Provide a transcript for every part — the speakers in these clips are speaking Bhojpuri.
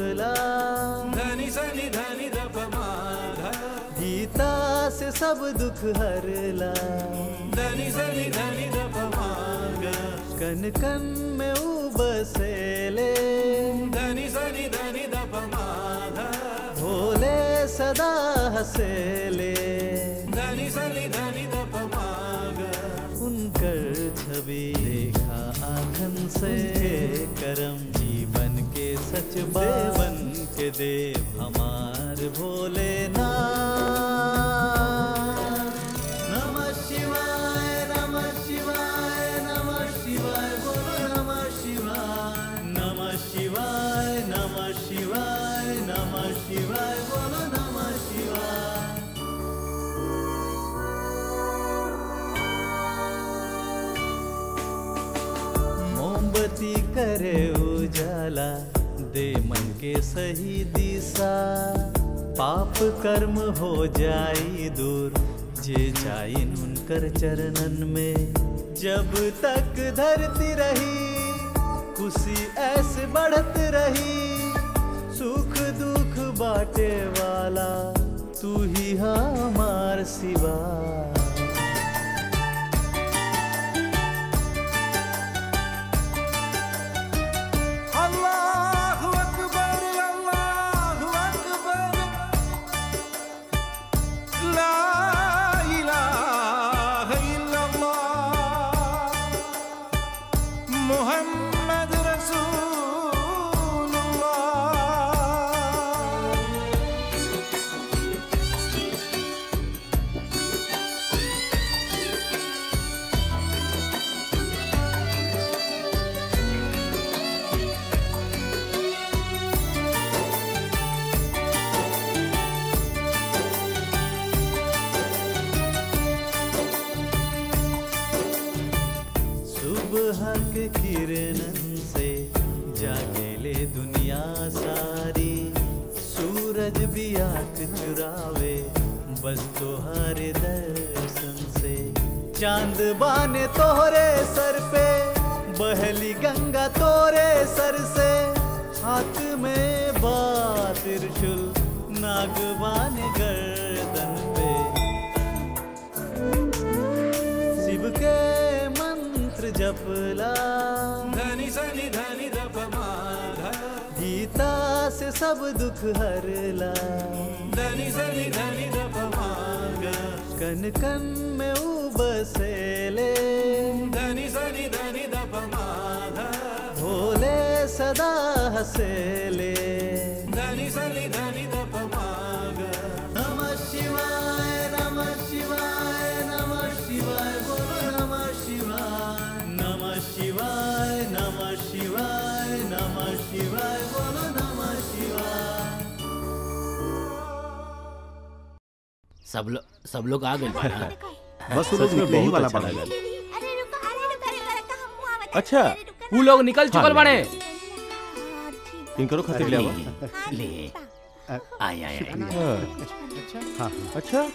जपला धनी सनी धनी दप माधा गीता से सब दुख हरला धनी सनी धनी दप मागा कन कन में ऊ बसेले धनी सनी धनी दप माधा भोले सदा हसेले धनी सनी धनी दप मागा उनकर छवि देखा आखन से करम जीवन के सच बावन के देव हमार भोलेनाथ नमः शिवाय नमः शिवाय नमः शिवाय बोलो नमः शिवाय नमः शिवाय नमः शिवाय नमः शिवाय बोलो नमः शिवाय मोमबत्ती करे उजाला दे मन के सही दिशा पाप कर्म हो जाई दूर जे जाई उनकर चरणन में जब तक धरती रही खुशी ऐसे बढ़त रही सुख दुख बाटे वाला तू ही हमार सिवा अल्लाहु अकबर अल्लाहु अकबर ला इलाहा इल्लल्लाह मुहम्मद रसूलुल्लाह सुबह के किरणन से जागेले दुनिया सारी सूरज भी आंख चुरावे बस तोहरे दर्शन से चांद बाने तोहरे सर पे बहली गंगा तोरे सर से हाथ में बा त्रिशूल नागवान गर्दन पे शिव के मंत्र जपला धनी सनी धनी दप माधा गीता से सब दुख हरला धनी सनी धनी दप मागा कन कन में ऊ बसेले धनी सनी धनी दप माधा भोले सदा हसेले धनी सनी धनी दप मागा नमः शिवाय नमः शिवाय नमः शिवाय बोलो नमः शिवाय नमः शिवाय नमः शिवाय नमः शिवाय बोलो नमः शिवाय सब लोग सब लोग आ गए बा ना? बस वो लोग सच में निकले ही बहुत वाला अच्छा पड़ा लगा। अरे रुको अरे रुको अरे रुको हम हुआ मत अच्छा ऊ लोग निकल चुकल हाँ, बड़े इनकरो खातिर ले आवा ले आय आय आय हाँ, अच्छा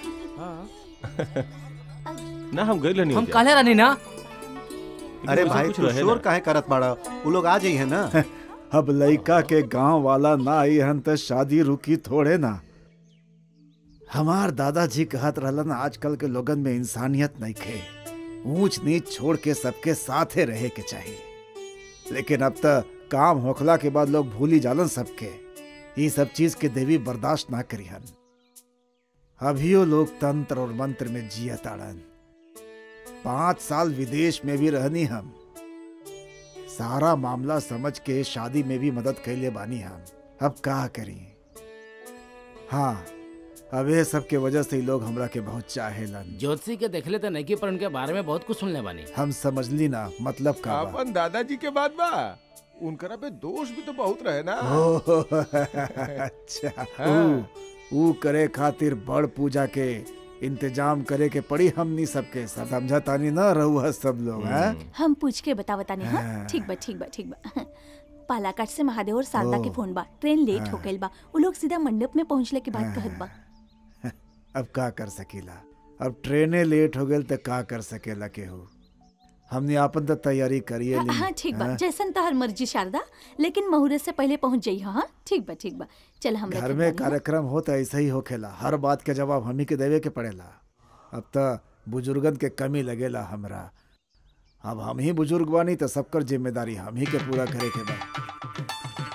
ना हम गए नहीं हम काले रहनी ना अरे भाई तू शोर काहे करत बाड़ा वो लोग आ जाई है ना अब लइका के गांव वाला ना आई हन त शादी रुकी थोड़े ना हमार दादाजी कहत रहलन आजकल के लोगन में इंसानियत नहीं खे ऊंच नीच छोड़ के सबके साथे रहे के चाहिए लेकिन अब तक काम होखला के बाद लोग भूली जालन सबके ये सब चीज के देवी बर्दाश्त ना करिहन अभियो लोग तंत्र और मंत्र में जिया ताड़न पांच साल विदेश में भी रहनी हम सारा मामला समझ के शादी में भी मदद कैले बानी हम अब का करी हाँ अब ये सब के वजह से ही लोग हमरा के बहुत चाहेलन ज्योतिषी के देखले तो नहीं की पर उनके बारे में बहुत कुछ सुनले बानी हम समझली ना मतलब का बा अपन दादाजी के बाद बा उनकरा पे दोष भी तो बहुत रहे ना ओह, अच्छा ऊ ऊ करे खातिर बड़ पूजा के इंतजाम करे के पड़ी हमनी सबके सब समझा तानी ना रहू सब लोग हैं हम पूछ के बतावता नहीं हाँ हाँ। ठीक बा ठीक बा ठीक बा पालाकाट से महादेव और शारदा के ओह। फोन बा ट्रेन लेट हो हाँ। गइल बा वो लोग सीधा मंडप में पहुंचले के बाद कहत बा अब का कर सकीला अब ट्रेने लेट हो गई तो का कर सकेला केहू हमने आपन तो तैयारी करिए ली हाँ ठीक बा हाँ? जैसन तोहर मर्जी शारदा लेकिन मुहूर्त से पहले पहुंच जाई हाँ ठीक बा ठीक बा चल हम घर रखत में बानी, हाँ? कार्यक्रम हो तो ऐसा ही होखेला हर बात के जवाब हमही के देवे के पड़ेला अब तो बुजुर्गन के कमी लगेला हमरा अब हम ही बुजुर्ग बानी तो सबकर जिम्मेदारी हम ही के पूरा करे के बा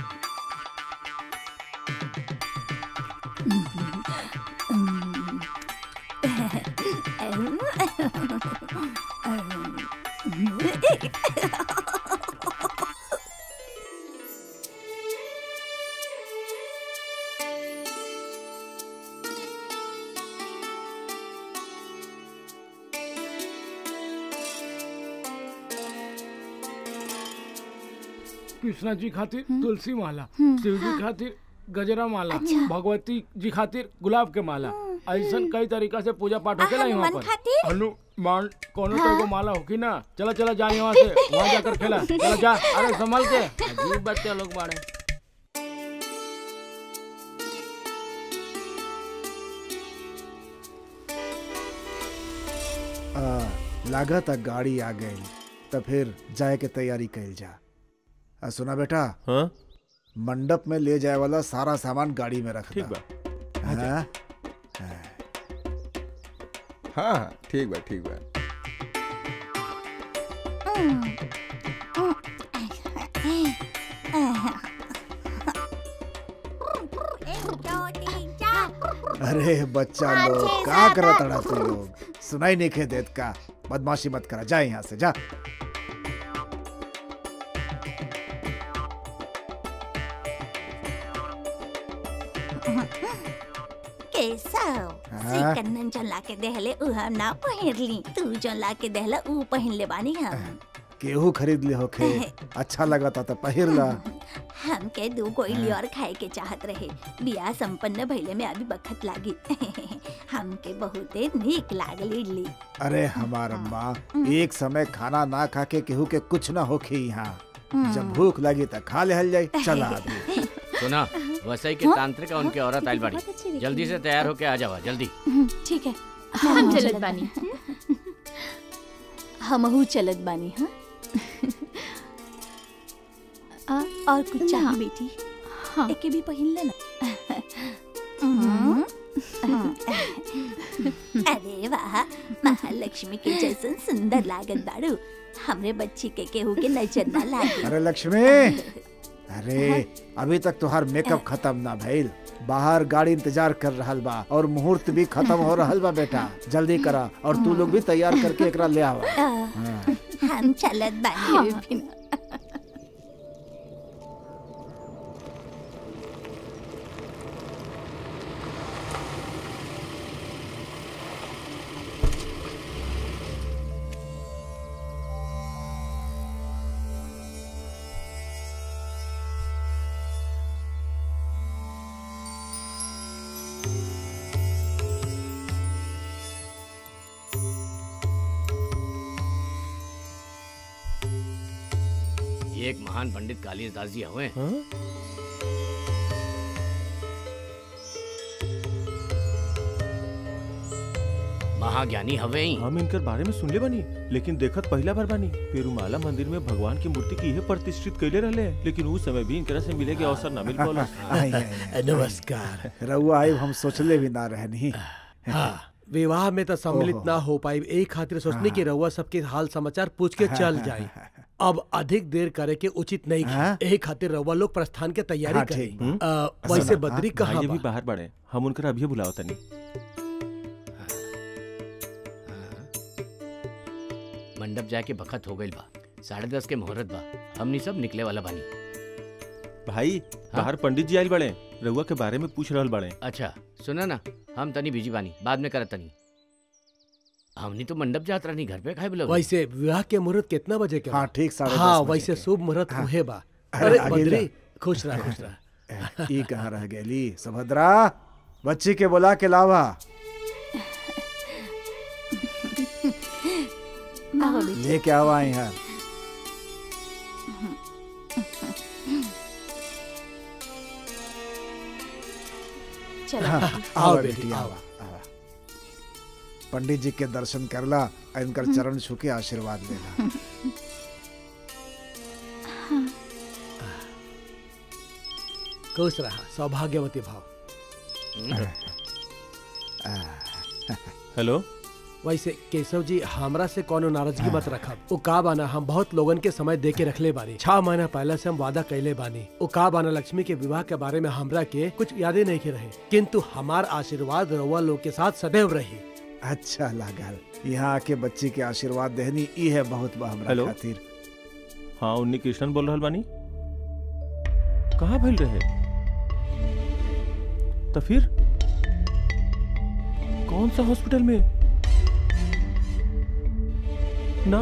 कृष्णा जी खातिर तुलसी माला शिव जी खातिर गजरा माला भगवती जी खातिर गुलाब के माला ऐसन कई तरीका से पूजा पाठ होखेला यहाँ हनुमान पर खातिर? हनुमान कोनो तो एगो माला होकी ना चला चला जा यहाँ से वहाँ जाकर खेला चला जा अरे संभल के अजीब बच्चे लोग बाड़े आ, लागत आ गाड़ी आ गई तो फिर जाए के तैयारी कैल जा आ, सुना बेटा हाँ मंडप में ले जाए वाला सारा सामान गाड़ी में रख ठीक दा। बा हाँ? हाँ हाँ ठीक बा ठीक बा अरे बच्चा लोग का करत अड़ा तू लोग सुनाई नहीं खे देत का बदमाशी मत करा जा यहाँ से जा केसव हाँ? कन्नन जो लाके देहले उ हम ना पहिरली तू जो लाके देहला उ पहिन ले बानी हम केहू खरीद ले होखे अच्छा लगा था तो पहिर ला हमके दू गोइली और खाए के चाहत रहे बियाह संपन्न भइले में अभी बखत लागी हमके बहुते नीक लागल इडली अरे हमार माँ एक समय खाना ना खा के केहू के कुछ ना होखे यहाँ जब भूख लगी तो खा ले जाई चला अभी सुना वसई के तांत्रिक और उनकी औरत आइल बहुत अच्छी बाड़ी दिखी। जल्दी से तैयार होके आ जावा जल्दी ठीक है हम चलत बानी हमहू चलत बानी हाँ आ, और कुछ ना। चाहिए बेटी हाँ एके भी पहिन लेना अरे वाह महालक्ष्मी के जैसन सुंदर लागत बाड़ू हमरे बच्ची के केहू के नजर ना लागे अरे लक्ष्मी अरे अभी तक तुहार मेकअप खत्म ना भइल बाहर गाड़ी इंतजार कर रहल बा और मुहूर्त भी खत्म हो रहल बा बेटा जल्दी करा और तू लोग भी तैयार करके एकरा ले आवा हाँ। हम चलत बानी बिना ये एक महान पंडित कालिदास जी हुए हाँ? महाज्ञानी हवे ही हम इनकर बारे में सुनले बानी लेकिन देखत पहला बार बानी पेरुमाला मंदिर में भगवान की मूर्ति की इहे प्रतिष्ठित कैले रहले लेकिन उस समय भी इनकरा से मिले के अवसर ना मिल पाला आई, आई, आई। नमस्कार रउआ आई हम सोचले भी ना रहनी हाँ विवाह में तो सम्मिलित ओहो। ना हो पाई एक खातिर सोचने की रउआ सबके हाल समाचार पूछ के चल जाए अब अधिक देर करे के उचित नहीं हाँ? एक खातिर रउआ लोग प्रस्थान के तैयारी हाँ, करी ठीक अ, वैसे सुना, बद्री भाई कहाँ ये भी बा? बाहर बड़े हम उनकर अभी बुलाओ तनी मंडप जाके बखत हो गइल बा साढ़े दस के मुहूर्त बा हमनी सब निकले वाला बानी भाई बाहर पंडित जी आयल बड़े रउआ के बारे में पूछ रहल बड़े अच्छा सुना ना हम तनी बिजी बानी बाद में करत तनी हमनी तो मंडप जात रहनी घर पे खाए बोलो वैसे विवाह के मुहूर्त कितना बजे के बा? हाँ ठीक साढ़े हाँ दस बजे वैसे के। शुभ मुहूर्त हाँ। उहे बा अरे, अरे आगे बद्री जा। खुश रह खुश रह ई कहाँ रह गेली सुभद्रा बच्ची के बुला के लावा आओ बेटी लेके आवा यहाँ चलो हाँ, आओ आवा बेटी, बेटी आओ। आवा आवा पंडित जी के दर्शन करला आ इनकर चरण छू के आशीर्वाद लेला खुश रहा सौभाग्यवती भाव हेलो वैसे केशव जी हमरा से कोनो नाराजगी मत रखब वो का बाना हम बहुत लोगन के समय दे के रखले बानी छह महीना पहले से हम वादा कैले बानी वो का बाना लक्ष्मी के विवाह के बारे में हमरा के कुछ यादें नहीं के रहे किंतु हमार आशीर्वाद रउआ लोग के साथ सदैव रही अच्छा लागल यहाँ आके बच्ची के आशीर्वाद देहनी ई है बहुत बा हमरा हेलो? खातिर हाँ उन्नी कृष्णन बोल रहल बानी कहाँ भइल रहे तो फिर कौन सा हॉस्पिटल में ना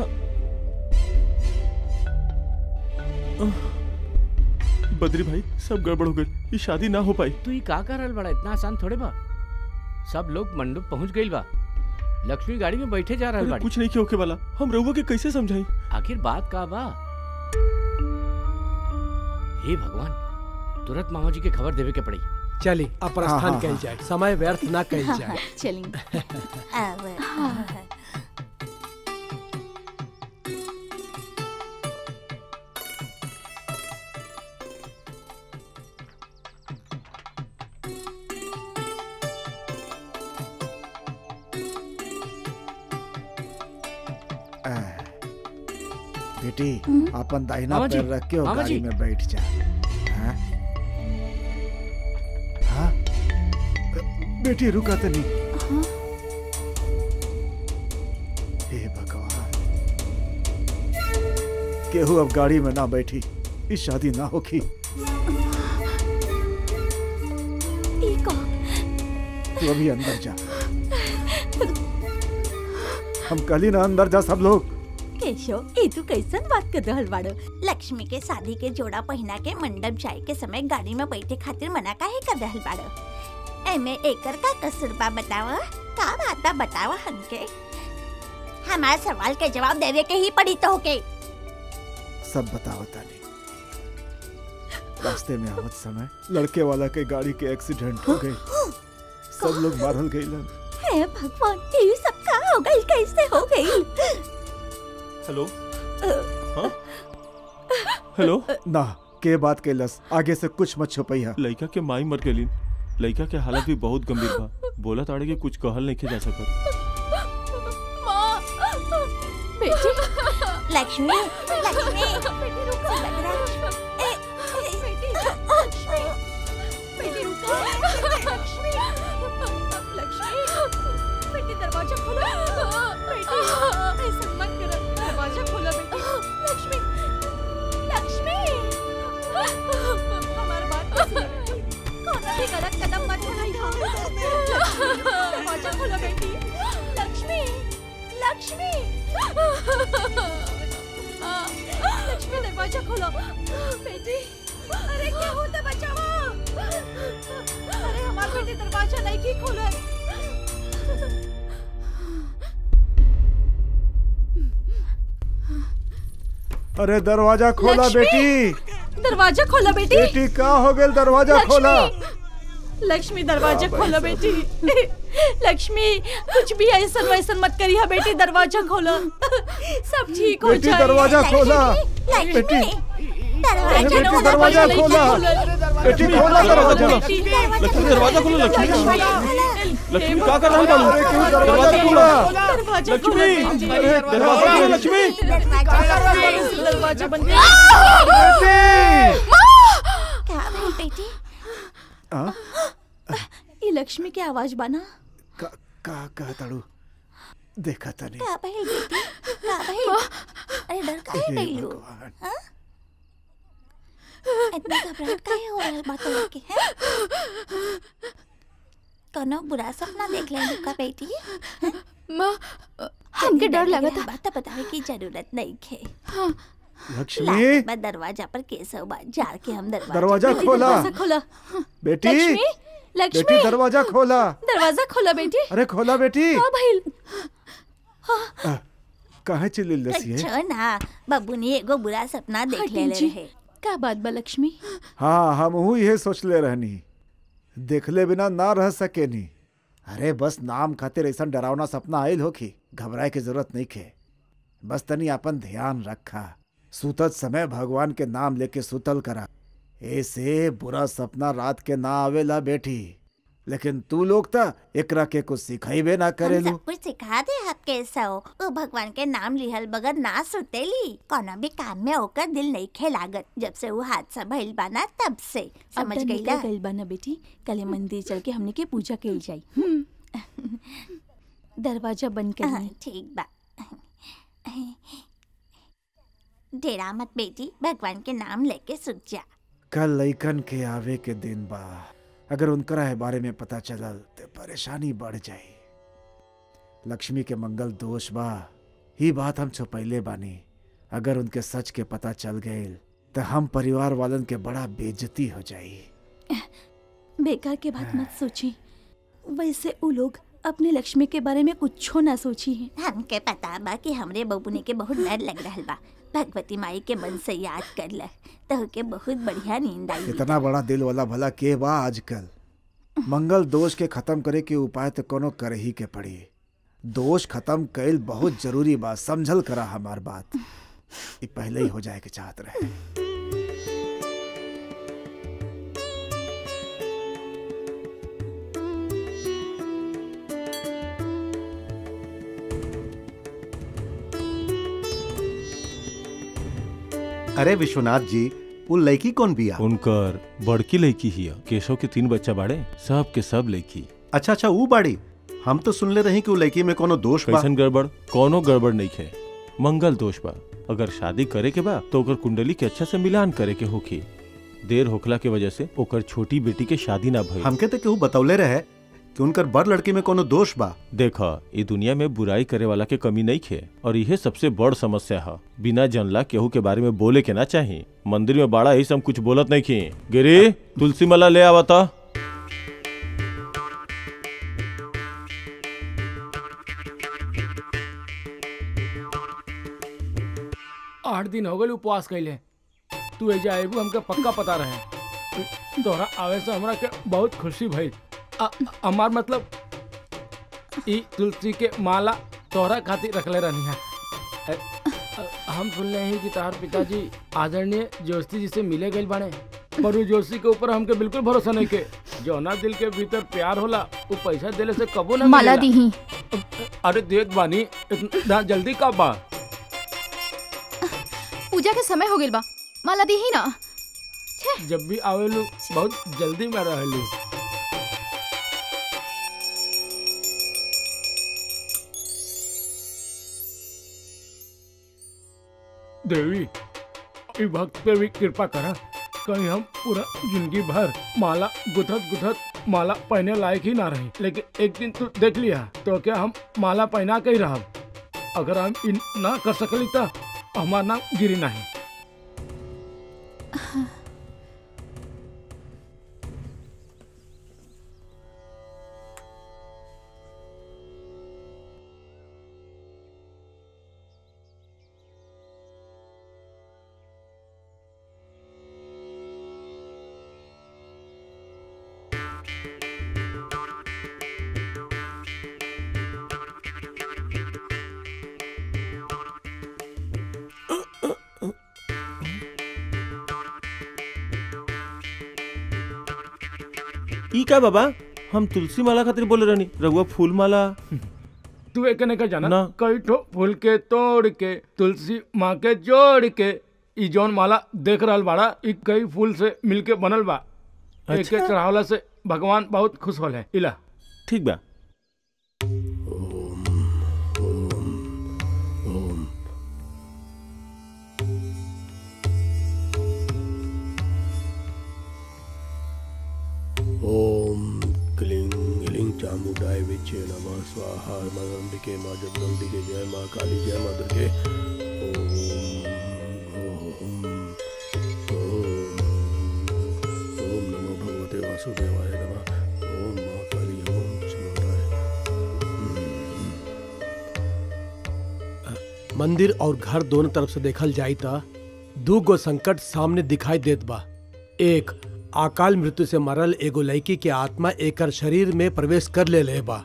आह, बद्री भाई सब गड़बड़ हो गई ये शादी ना हो पाई तू ही का कर रहल बड़ा इतना आसान थोड़े बा सब लोग मंडप पहुंच गइल बा लक्ष्मी गाड़ी में बैठे जा रहल अरे बाड़ी कुछ नहीं किया होके वाला हम रहुआ के कैसे समझाई आखिर बात का बा हे भगवान तुरंत मामा जी के खबर देवे के पड़ी चली अब हाँ, प्रस्थान हाँ, कल हाँ। जाए समय व्यर्थ ना कल जाए चलेंगे अब आ, बेटी अपन दाहिना मामा जी, पैर रख के और मामा गाड़ी जी। में बैठ जा हाँ? हाँ? बेटी रुका तो नहीं हे भगवान केहू अब गाड़ी में ना बैठी इस शादी ना होगी ई को तू अभी अंदर जा हम कल ही ना अंदर जा सब लोग केशव ये तू कैसन बात कर रहल बाड़ो लक्ष्मी के शादी के जोड़ा पहिना के मंडप जाए के समय गाड़ी में बैठे खातिर मना काहे कर रहल बाड़ो एमे एकर का कसूर बा बतावा का बात बा बतावा हमके हमारे सवाल के जवाब देवे के ही पड़ी तो होके सब बताओ ताली रास्ते में आवत समय लड़के वाला के गाड़ी के एक्सीडेंट हो गई सब लोग मारल गईलन हे भगवान ये सब का हो गई कैसे हो गई हेलो हाँ हेलो ना के बात कैलस आगे से कुछ मत छुपैया लड़का के माई मर गई लड़का के हालत भी बहुत गंभीर बा बोला ताड़े के कुछ कहल नहीं जा सकत बेटी लक्ष्मी लक्ष्मी बेटी रुको बदरा ए बेटी लक्ष्मी बेटी रुको लक्ष्मी लक्ष्मी बेटी दरवाजा खोलो बेटी ऐसा मत करो दरवाजा खोलो बेटी लक्ष्मी लक्ष्मी हमारी बात नहीं सुनो कौन भी गलत कदम मत उठाइए दरवाजा खोलो बेटी लक्ष्मी लक्ष्मी लक्ष्मी दरवाजा खोलो बेटी अरे क्या होता बचाओ अरे हमारा बेटी दरवाजा नहीं की खोलो अरे दरवाजा खोला लक्ष्मी! बेटी दरवाजा खोलो बेटी बेटी का हो गया दरवाजा लक्ष्मी! खोला लक्ष्मी दरवाजा खोलो बेटी लक्ष्मी कुछ भी ऐसा वैसा मत करिए बेटी दरवाजा खोलो सब ठीक हो बेटी जाए दरवाजा खोला बेटी दरवाजा बेटी खोलो, दरवाजा नहीं खोला खोलो। बेटी खोला दरवाजा बेटी, लक्ष्मी दरवाजा खोलो लक्ष्मी लक्ष्मी क्या कर रहा हूँ अरे क्यों दरवाजा खोला दरवाजा खोलो लक्ष्मी बेटी। अरे दरवाजा खोलो लक्ष्मी दरवाजा बंद बेटी क्या भाई बेटी हाँ? ये लक्ष्मी की आवाज बना का का का तड़ू देखा तनी क्या भाई बेटी क्या भाई अरे डर काहे हे गई लो भगवान हाँ? इतना घबराहट काहे हो रहल बात लेके हैं कोनो बुरा सपना देख ले लुका बेटी माँ हमके डर लगा था बात बतावे की जरूरत नहीं है लक्ष्मी लागत बा दरवाजा पर केसव बा जार के हम दरवाजा दरवाजा बेटी, खोला। दरवाजा खोला बेटी लक्ष्मी लक्ष्मी बेटी दरवाजा खोला दरवाजा खोला बेटी अरे खोला बेटी हाँ भाई आ, काहे चिल्ली लसी है अच्छा ना बाबू ने एगो बुरा सपना देख ले जी। रहे का बात बा लक्ष्मी हाँ हम हूँ यही सोच ले रहनी देखले बिना ना रह सके नी अरे बस नाम खातिर ऐसा डरावना सपना आयल हो कि घबराए की जरूरत नहीं खे बस तनी अपन ध्यान रखा सुतत समय भगवान के नाम लेके सुतल करा ऐसे बुरा सपना रात के ना आवेला बेटी लेकिन तू लोग त एकरा के कुछ सिखाइबे ना हम करेलू सब कुछ सिखा दे हक कैसा हो वो भगवान के नाम लिहल बगैर ना सुतेली कोनो भी काम में ओकर दिल नहीं खे लागत जब से वो हादसा भइल बाना तब से समझ अब त गई निकल गइल बा ना बेटी कल मंदिर चल के हमने के पूजा कइल जाई हम्म। दरवाजा बंद कर हाँ, ठीक बा डेरा मत बेटी भगवान के नाम लेके सुत जा कल लइकन के आवे के दिन बा अगर उनकरा है बारे में पता चलल तो परेशानी बढ़ जाई लक्ष्मी के मंगल दोष बा ही बात हम छुपैले बानी अगर उनके सच के पता चल गए तो हम परिवार वालन के बड़ा बेइज्जती हो जाई बेकार के बात मत सोची वैसे उ लोग अपने लक्ष्मी के बारे में कुछ ना सोची है हमके पता बा कि हमरे बबुनी के बहुत डर लग रहा बा भगवती माई के मन से याद कर ल तो के बहुत बढ़िया नींद आई इतना बड़ा दिल वाला भला के बा आजकल मंगल दोष के खत्म करे के उपाय तो कोनो करे ही के पड़ी दोष खत्म कैल बहुत जरूरी बा समझल करा हमार बात ये पहले ही हो जाए के चाहत रहे अरे विश्वनाथ जी वो लड़की कौन बिया उनकर बड़की लड़की हिया केशव के तीन बच्चा बाड़े सब के सब लड़की अच्छा अच्छा वो बाड़ी हम तो सुनले रही कि वो लड़की में कोनो दोष बा कैसन गड़बड़ कोनो गड़बड़ नहीं है मंगल दोष बा अगर शादी करे के बा तो ओकर कुंडली के अच्छा से मिलान करे के होखी देर होखला के वजह से ओकर छोटी बेटी के शादी ना भई हमके तो केहू बतौले रहे कि उनकर बड़ लड़की में कोनो दोष बा देखा ये दुनिया में बुराई करे वाला के कमी नहीं खे और यह सबसे बड़ समस्या है बिना जनला केहू के बारे में बोले के ना चाहिए मंदिर में बाड़ा ही सब कुछ बोलत नहीं खी गिरी तुलसी माला ले आवता आठ दिन हो गए उपवास कैले तू एजा आबू हमके पक्का पता रहे तोहरा आवे से हमरा के बहुत खुशी भइल आ- हमार मतलब ई तुलसी के माला तोहरा खातिर रखले रहनी है अ- अ- हम सुनले हैं कि तोहर पिताजी आदरणीय जोशी जी से मिले गए बाने पर उ जोशी के ऊपर हमके बिल्कुल भरोसा नहीं के जौना दिल के भीतर प्यार होला वो पैसा देले से कबो ना माला मिलेला। दीही अरे देख बानी इतना जल्दी कब बा पूजा के समय हो गइल बा माला दीही ना जब भी आवेलू बहुत जल्दी में रहेलू देवी ई भक्त पे भी कृपा करा कहीं हम पूरा जिंदगी भर माला गुथत गुथत माला पहने लायक ही ना रही लेकिन एक दिन तू देख लिया तो क्या हम माला पहना के ही रह अगर हम इन ना कर सकली तो हमारा नाम गिरी नहीं ई का बाबा हम तुलसी माला खातिर बोले रहनी रघुआ फूल माला तू एक ने का जाना ना। कई ठो फूल के तोड़ के तुलसी माँ के जोड़ के ई जौन माला देख रहल बाड़ा ई कई फूल से मिलके बनल बा एक अच्छा। चढ़ावला से भगवान बहुत खुश होल है इला ठीक बा ओम क्लीं ह्लीं चामुंडाय विचे नमः स्वाहा मां अंबिके मां जगदम्बिके जय मां काली जय मां दुर्गे ओम ओम ओम ओम नमो भगवते वासुदेवाय नमः ओम मां काली ओम चामुंडाय मंदिर और घर दोनों तरफ से देखल जाई त दू गो संकट सामने दिखाई देत बा एक अकाल मृत्यु से मरल एगो लड़की के आत्मा एकर शरीर में प्रवेश कर ले ले बा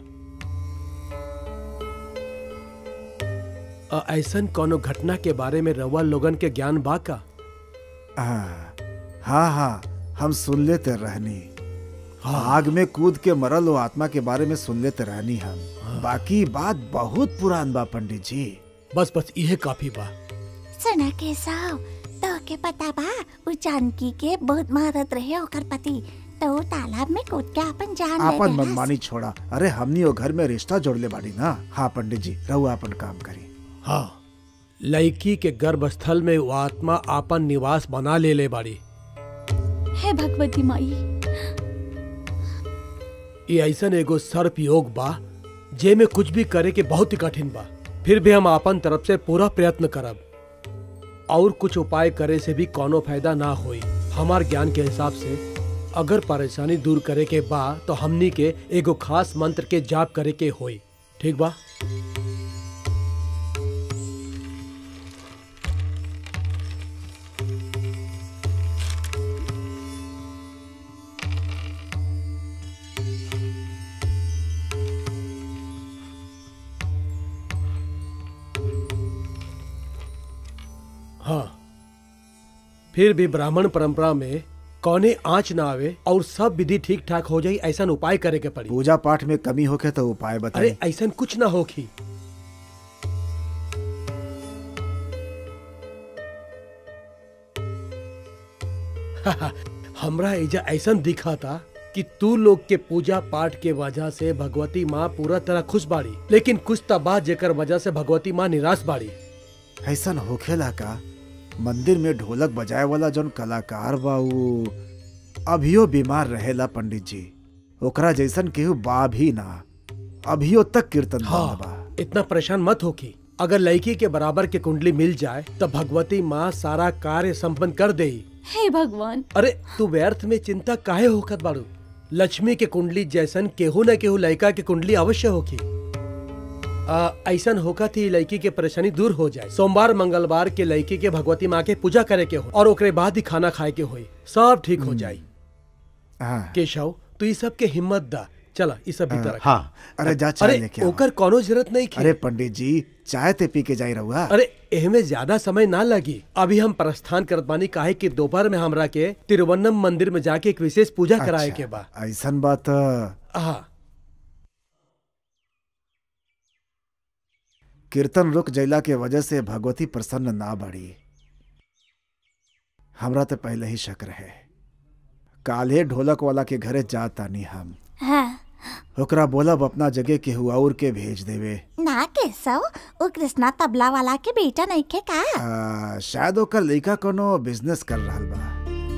अ, ऐसन कोनो घटना के बारे में रउआ लोगन के ज्ञान बा का हाँ हाँ हाँ हम सुन लेते रहनी आग में कूद के मरल वो आत्मा के बारे में सुन लेते रहनी हम बाकी बात बहुत पुरान बा पंडित जी बस बस यह काफी बा सुना केशव तो के पता बा उ जानकी के बहुत महारत रहे ओकर पति तो उ तालाब में कूद के अपन जान ले आपन देलस। मनमानी छोड़ा अरे हमनी वो घर में रिश्ता जोड़ले बाड़ी ना हाँ पंडित जी रहू अपन काम करी हाँ लड़की के गर्भस्थल में वो आत्मा आपन निवास बना ले ले बाड़ी हे भगवती माई ये ऐसन एगो सर्प योग बा जे में कुछ भी करे के बहुत ही कठिन बा फिर भी हम आपन तरफ से पूरा प्रयत्न करब और कुछ उपाय करे से भी कोनो फायदा ना होई हमार ज्ञान के हिसाब से अगर परेशानी दूर करे के बा तो हमनी के एगो खास मंत्र के जाप करे के होई ठीक बा हाँ फिर भी ब्राह्मण परंपरा में कौने आँच ना आवे और सब विधि ठीक ठाक हो जाई ऐसा उपाय करे के पड़ी पूजा पाठ में कमी होके तो उपाय बताइए अरे ऐसा कुछ ना होखी हमरा एजा ऐसा दिखा था कि तू लोग के पूजा पाठ के वजह से भगवती माँ पूरा तरह खुश बाड़ी लेकिन कुछ तबाह जेकर वजह से भगवती माँ निराश बाड़ी ऐसन होखेला का मंदिर में ढोलक बजाए वाला जौन कलाकार बा उ अभियो बीमार रहेला पंडित जी ओकरा जैसन केहू बा भी ना अभियो तक कीर्तन हाँ, बा इतना परेशान मत होकी अगर लड़की के बराबर के कुंडली मिल जाए तो भगवती माँ सारा कार्य संपन्न कर देई हे भगवान अरे तू व्यर्थ में चिंता काहे होखत बाड़ू लक्ष्मी के कुंडली जैसन केहू न केहू लड़का के कुंडली अवश्य होखी आ, ऐसन होका थी लड़की के परेशानी दूर हो जाए सोमवार मंगलवार के लड़की के भगवती माँ के पूजा करे के हो और ओकरे बाद ही खाना खाए के होई सब ठीक हो जाई हाँ। केशव तू ई सब के हिम्मत दा चला ई सब भीतर रख। हाँ अरे जा चाय अरे लेके आओ ओकर कोनो जरूरत नहीं अरे पंडित जी चाय ते पी के जाई रहुआ अरे एहमे ज्यादा समय ना लगी अभी हम प्रस्थान करत बानी काहे कि दोपहर में हमरा के तिरुवन्नम मंदिर में जाके एक विशेष पूजा कराए के बा ऐसन बात हाँ कीर्तन रुक जैला के वजह से भगवती प्रसन्न ना बढ़ी हमरा तो पहले ही शक रहे काले ढोलक वाला के घरे जातानी हम हाँ ओकरा बोलब अपना जगह केहू और के भेज देवे ना केशव उ कृष्णा तबला वाला के बेटा नहीं खे का आ, शायद ओकर लइका कोनो बिजनेस कर रहल बा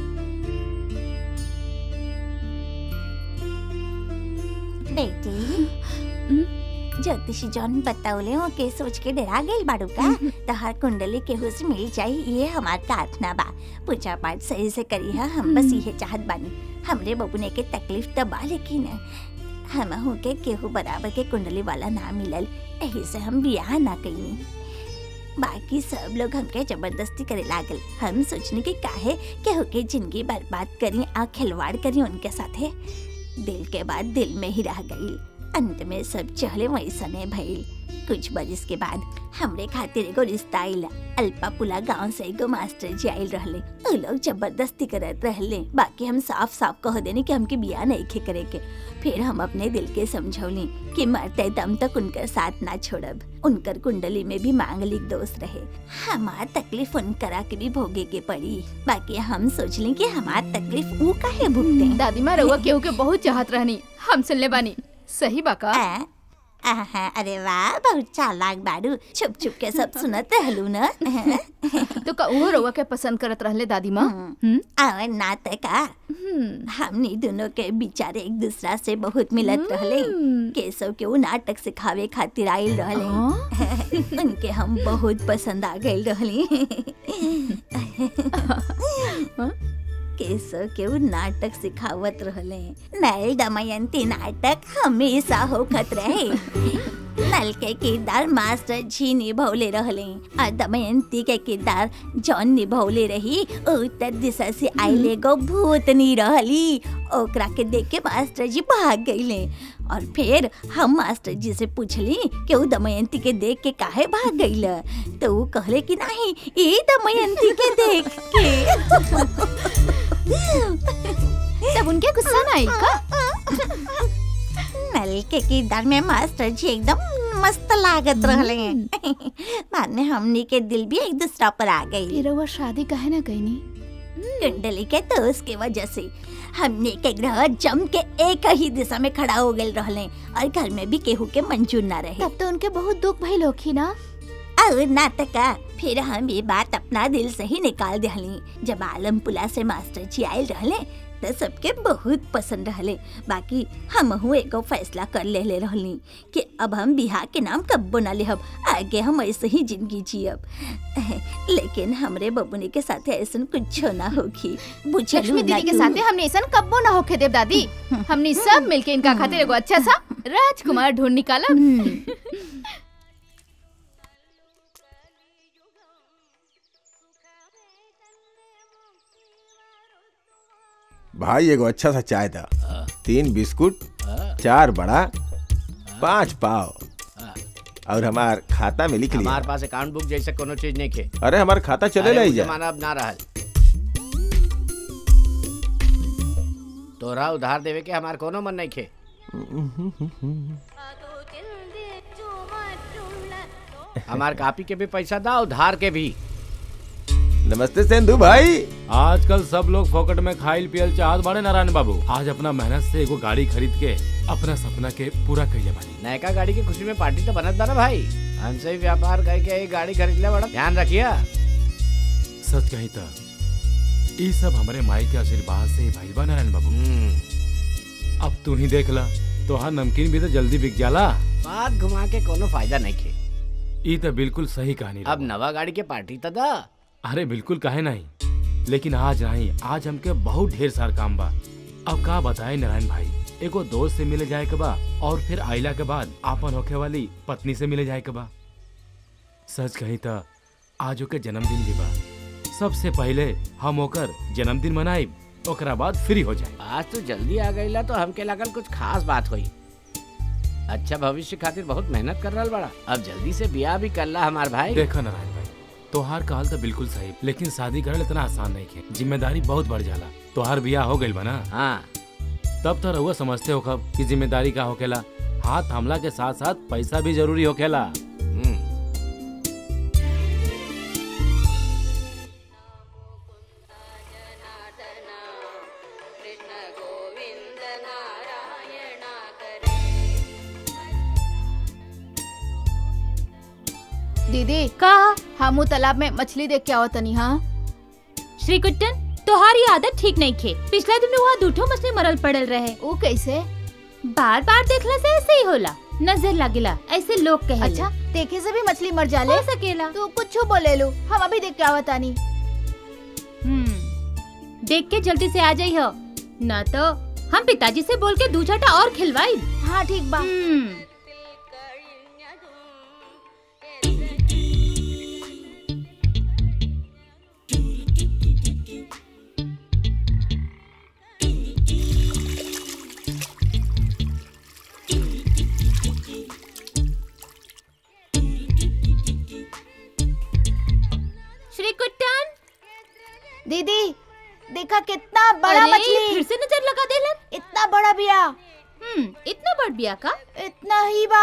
बेटी ज्योतिषी जौन बतौले हो के सोच के डरा गई बाड़ू का तहार कुंडली केहू से मिल जाई ये हमार प्रार्थना बा पूजा पाठ सही से करी है हम बस ये चाहत बानी हमरे बबुने के तकलीफ तो बा लेकिन हम हूँ के केहू बराबर के कुंडली वाला ना मिलल यही से हम बियाह ना कईनी बाकी सब लोग हमके जबरदस्ती करे लागल हम सोचने की काहे केहू के जिंदगी बर्बाद करी आ खिलवाड़ करी उनके साथे दिल के बाद दिल में ही रह गई अंत में सब चहले वैसने भइल कुछ बरिस के बाद हमरे खातिर एगो रिश्ता आइल अल्पा पुला गांव से एगो मास्टर जी आइल रहले उ लोग जबरदस्ती करत रहले बाकी हम साफ साफ कह देनी कि हमके बियाह नहीं खे करे के फिर हम अपने दिल के समझौली कि मरते दम तक उनकर साथ ना छोड़ब उनकर कुंडली में भी मांगलिक दोष रहे हमार तकलीफ उनकरा के भी भोगे के पड़ी बाकी हम सोचली कि हमार तकलीफ ऊ काहे भुगते दादी माँ रउआ केहू के बहुत चाहत रहनी हम सुनले बानी सही बाका आहा, अरे वाह बहुत चालाक बाड़ू छुप छुप के सब सुनत रहलू न तो का उहो रउआ के पसंद करत रहले दादी माँ और ना त का हमनी दोनों के बिचारे एक दूसरा से बहुत मिलत रहले केशव के वो नाटक सिखावे खातिर आइल रहले उनके हम बहुत पसंद आ गए रहली केशव के वो नाटक सिखावत रहले नल दमयंती नाटक हमेशा होखत रहे नल के किरदार मास्टर जी निभौले रहले और दमयंती के किरदार जौन निभौले रही उत्तर दिशा से आइले गो भूतनी रहली ओकरा के देख के मास्टर जी भाग गईले और फिर हम मास्टर जी से पूछली कि वो दमयंती के देख के काहे भाग गईल तो वो कहले कि नहीं ये दमयंती के देख के तब उनके गुस्सा ना आई का नल के किरदार में मास्टर जी एकदम मस्त लागत रहले बाद में हमनी के दिल भी एक दूसरा पर आ गई फिर वो शादी काहे ना कईनी कुंडली के दोस्त के वजह से हमने के ग्रह जम के एक ही दिशा में खड़ा हो गए रहले और घर में भी केहू के मंजूर ना रहे तब तो उनके बहुत दुख भइल होखी ना और नाटका फिर हम ये बात अपना दिल से ही निकाल दिहली जब आलमपुला से मास्टर जी आयल रहले तो सबके बहुत पसंद रहले बाकी हम हूँ एगो फैसला कर ले ले रहली कि अब हम बिहार के नाम कब्बो ना लेहब आगे हम ऐसे ही जिंदगी जियब लेकिन हमरे बबुनी के साथे ऐसा कुछ ना होगी बुझलू लक्ष्मी ना दीदी के तू? साथे हमने ऐसा कब्बो ना होखे देव दादी हमने सब मिलके इनका खातिर एगो अच्छा सा राजकुमार ढूंढ निकाला भाई एगो अच्छा सा चाय था तीन बिस्कुट चार बड़ा पांच पाव और हमार खाता में लिख लिया हमारे पास अकाउंट बुक जैसे कोनो चीज नहीं खे अरे हमार खाता चले अरे लाई वो जा जमाना अब ना रहल तोरा उधार देवे के हमार कोनो मन नहीं खे हमार कापी के भी पैसा दा उधार के भी नमस्ते सेंधु भाई आजकल सब लोग फोकट में खाइल पियल चाहत बाड़े नारायण बाबू आज अपना मेहनत से एगो गाड़ी खरीद के अपना सपना के पूरा कइले बानी नयका गाड़ी की खुशी में पार्टी तो बनत बा ना भाई हमसे ही व्यापार करके एक गाड़ी खरीद ले बड़ा ध्यान रखिया सच कही तो ई सब हमारे माई के आशीर्वाद से भइल बा नारायण बाबू अब तू ही देख ला तोहार नमकीन भी तो जल्दी बिक जाला बात घुमा के कोनो फायदा नहीं खे ई तो बिल्कुल सही कहानी अब नवा गाड़ी के पार्टी तो दा अरे बिल्कुल काहे नहीं लेकिन आज नहीं आज हमके बहुत ढेर सार काम बा अब का बताए नारायण भाई एगो दोस्त से मिले जाए के बा और फिर आइला के बाद आपन होखे वाली पत्नी से मिले जाए के बा सच कही तो आज ओके जन्मदिन भी बा सबसे पहले हम ओकर जन्मदिन मनाइब ओकरा बाद फ्री हो जाए आज तो जल्दी आ गईला तो हमके लगल कुछ खास बात हुई अच्छा भविष्य खातिर बहुत मेहनत कर रहा बड़ा अब जल्दी से ब्याह भी कर ला हमार भाई देखो नारायण भाई तोहार कहल तो बिल्कुल सही लेकिन शादी करल इतना आसान नहीं है जिम्मेदारी बहुत बढ़ जाला तोहार बियाह हो गइल बा ना हाँ तब तो रहुआ समझते हो कब कि जिम्मेदारी का होखेला हाथ हमला के साथ साथ पैसा भी जरूरी होखेला दीदी का हमू तालाब में मछली देख के आवत तनी हाँ श्री कुट्टन तोहारी आदत ठीक नहीं खे पिछला दिन में वहाँ दूठो मछली मरल पड़ल रहे वो कैसे बार बार देखला से ऐसे ही होला नजर लगेला ऐसे लोग कहे अच्छा देखे से भी मछली मर जाले हो सकेला तू कुछ बोले लो हम अभी देख के आवत तानी हम्म देख के जल्दी से आ जाई हो न तो हम पिताजी से बोल के दू छटा और खिलवाई हाँ ठीक बा श्री कुट्टन दीदी देखा कितना बड़ा अरे, मछली फिर से नजर लगा देलन इतना बड़ा बिया हम्म इतना बड़ बिया का इतना ही बा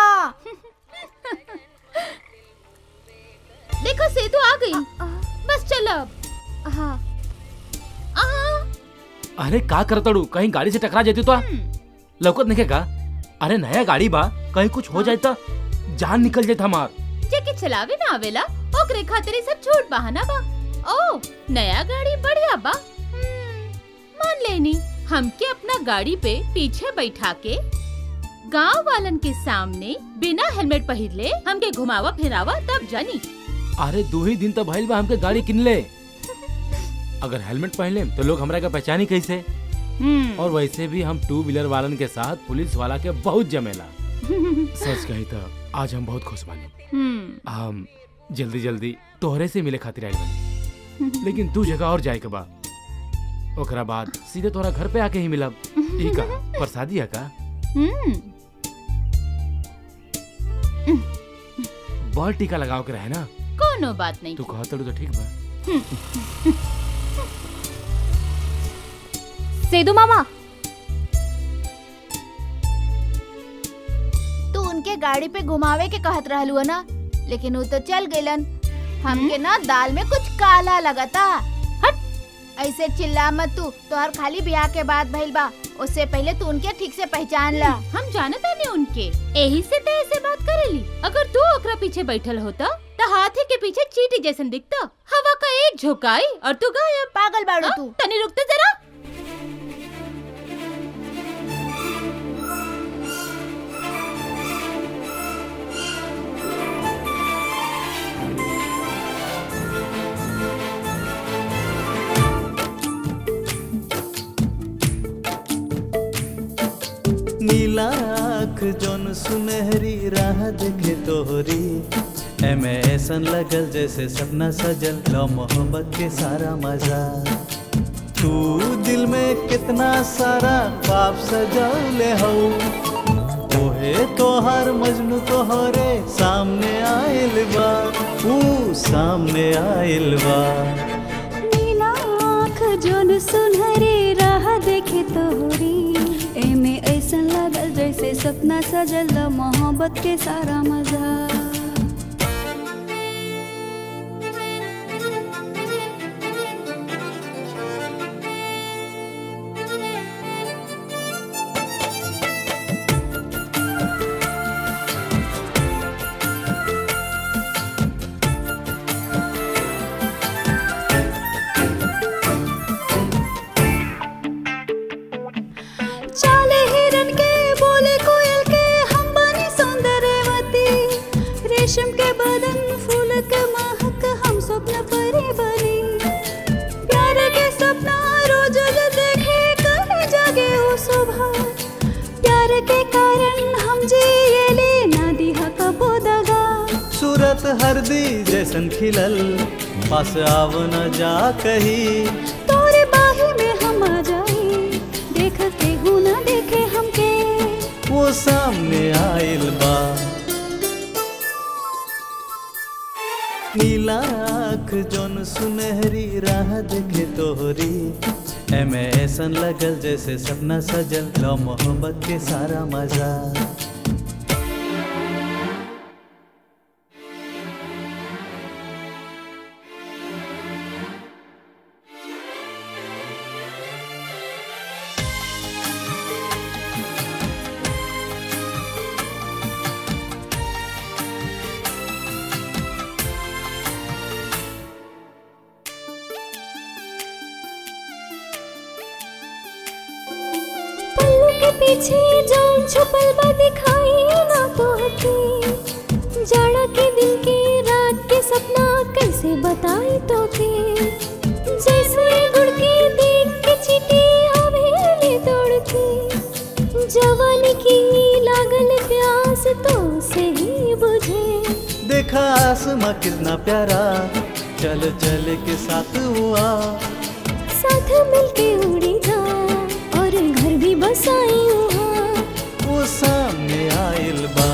देखो सेतु आ गई बस चल अब हाँ अरे का करतड़ू कहीं गाड़ी से टकरा जाती तो लौकत नहीं का अरे नया गाड़ी बा कहीं कुछ हो जाए तो जान निकल जाए हमार जेके चलावे ना आवेला ओकरे खातिर ई सब छोट बहाना बा ओ नया गाड़ी बढ़िया बा हम्म, मान लेनी हमके अपना गाड़ी पे पीछे बैठा के गांव वालन के सामने बिना हेलमेट पहिरले हमके घुमावा फिरावा तब जानी अरे दो ही दिन तो भइल बा हमके गाड़ी किन ले अगर हेलमेट पहन ले तो लोग हमरा का पहचानी कैसे और वैसे भी हम टू व्हीलर वालन के साथ पुलिस वाला के बहुत जमेला सच कही तो आज हम बहुत खुश बानी हम्म हम जल्दी जल्दी तोहरे से मिले खातिर आइल बानी लेकिन तू जगह और जाए के बा ओकरा बाद सीधे तोरा घर पे आके ही मिलब ई का प्रसादी है का हम्म बॉल टीका लगाओ के रहे ना कोनो बात नहीं तू कहा तड़ू तो ठीक बा सेदू मामा तू उनके गाड़ी पे घुमावे के कहत रहलू है ना लेकिन वो तो चल गइलन हमके ना दाल में कुछ काला लगता हट ऐसे चिल्ला मत तू तोहर खाली ब्याह के बाद भइल बा उससे पहले तू उनके ठीक से पहचान ला हम जानता नहीं उनके यही से ते ऐसे बात करेली अगर तू ओकरा पीछे बैठल होता तो हाथी के पीछे चीटी जैसन दिखता हवा का एक झोंकाई और तू गायब पागल बाड़ू हाँ? तू तनी रुकते जरा नीला आँख जोन सुनहरी राह देखे तोहरी एमे ऐसन लगल जैसे सपना सजल लो मोहब्बत के सारा मजा तू दिल में कितना सारा पाप सजौले हो ओहे तोहर मजनू तोहरे सामने आइल बा ऊ सामने आइल बा नीला आँख जोन सुनहरे राह देखे तोहरी एमे ऐसन लगल जैसे सपना सजल मोहब्बत के सारा मजा चाले हिरन के बोले कोयल के हम बनी सौंदर्यवती रेशम के बदन फूल के महक हम स्वप्न परी बनी प्यार के सपना रोज जो देखे कहे जागे हो सुबह प्यार के कारण हम जिएले ना दिहा कबो दगा सूरत हरदी जैसन खिलल पास आव न जा कही तोरे बाही में हम आ जाए देखते हूँ ना देखे हमके वो सामने आइल बा नीला आँख जोन सुनहरी राह देखे तोहरी एमे ऐसन लगल जैसे सपना सजल लो मोहब्बत के सारा मजा पल्लू के पीछे जान छुपल बा दिखाई ना तोहके जाड़ा के दिन के रात के सपना कैसे बताई तोके जैसे गुड़ के देख के चीटी हवेली दौड़ती जवानी की लागल प्यास तो से ही बुझे देखा आसमां कितना प्यारा चल चल के साथ हुआ साथ मिलके उड़ी जा और घर भी बसाई वहाँ वो सामने आइल बा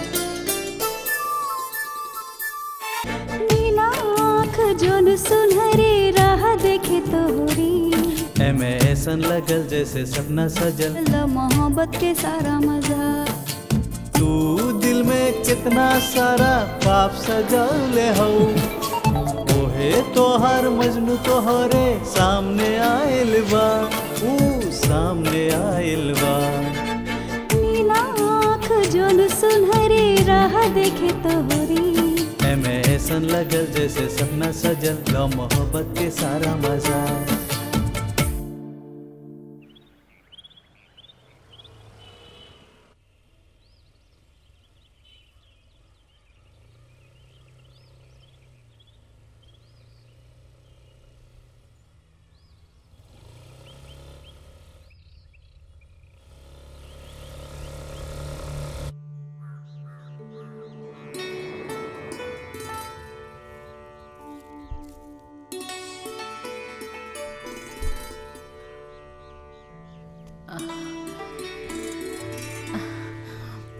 नीला आँख जोन सुनहरे राह देखे तोहरी एमे ऐसन लगल जैसे सपना सजल ल मोहब्बत के सारा मजा तू दिल में कितना सारा पाप सजौले हो ओहे तोहर मजनू तोहरे सामने आइल बा ऊ सामने आइल बा नीला आँख जोन सुनहरे राह देखे तोहरी एमे ऐसन लगल जैसे सपना सजल लो मोहब्बत के सारा मजा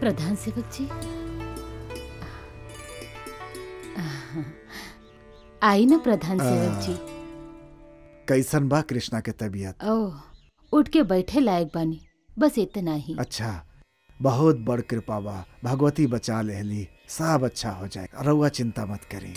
प्रधान सेवक जी आई ना प्रधान सेवक जी कैसन बा कृष्णा के तबीयत ओह उठ के बैठे लायक बानी बस इतना ही अच्छा बहुत बड़ कृपा बा भगवती बचा लेहली सब अच्छा हो जाएगा रउआ चिंता मत करी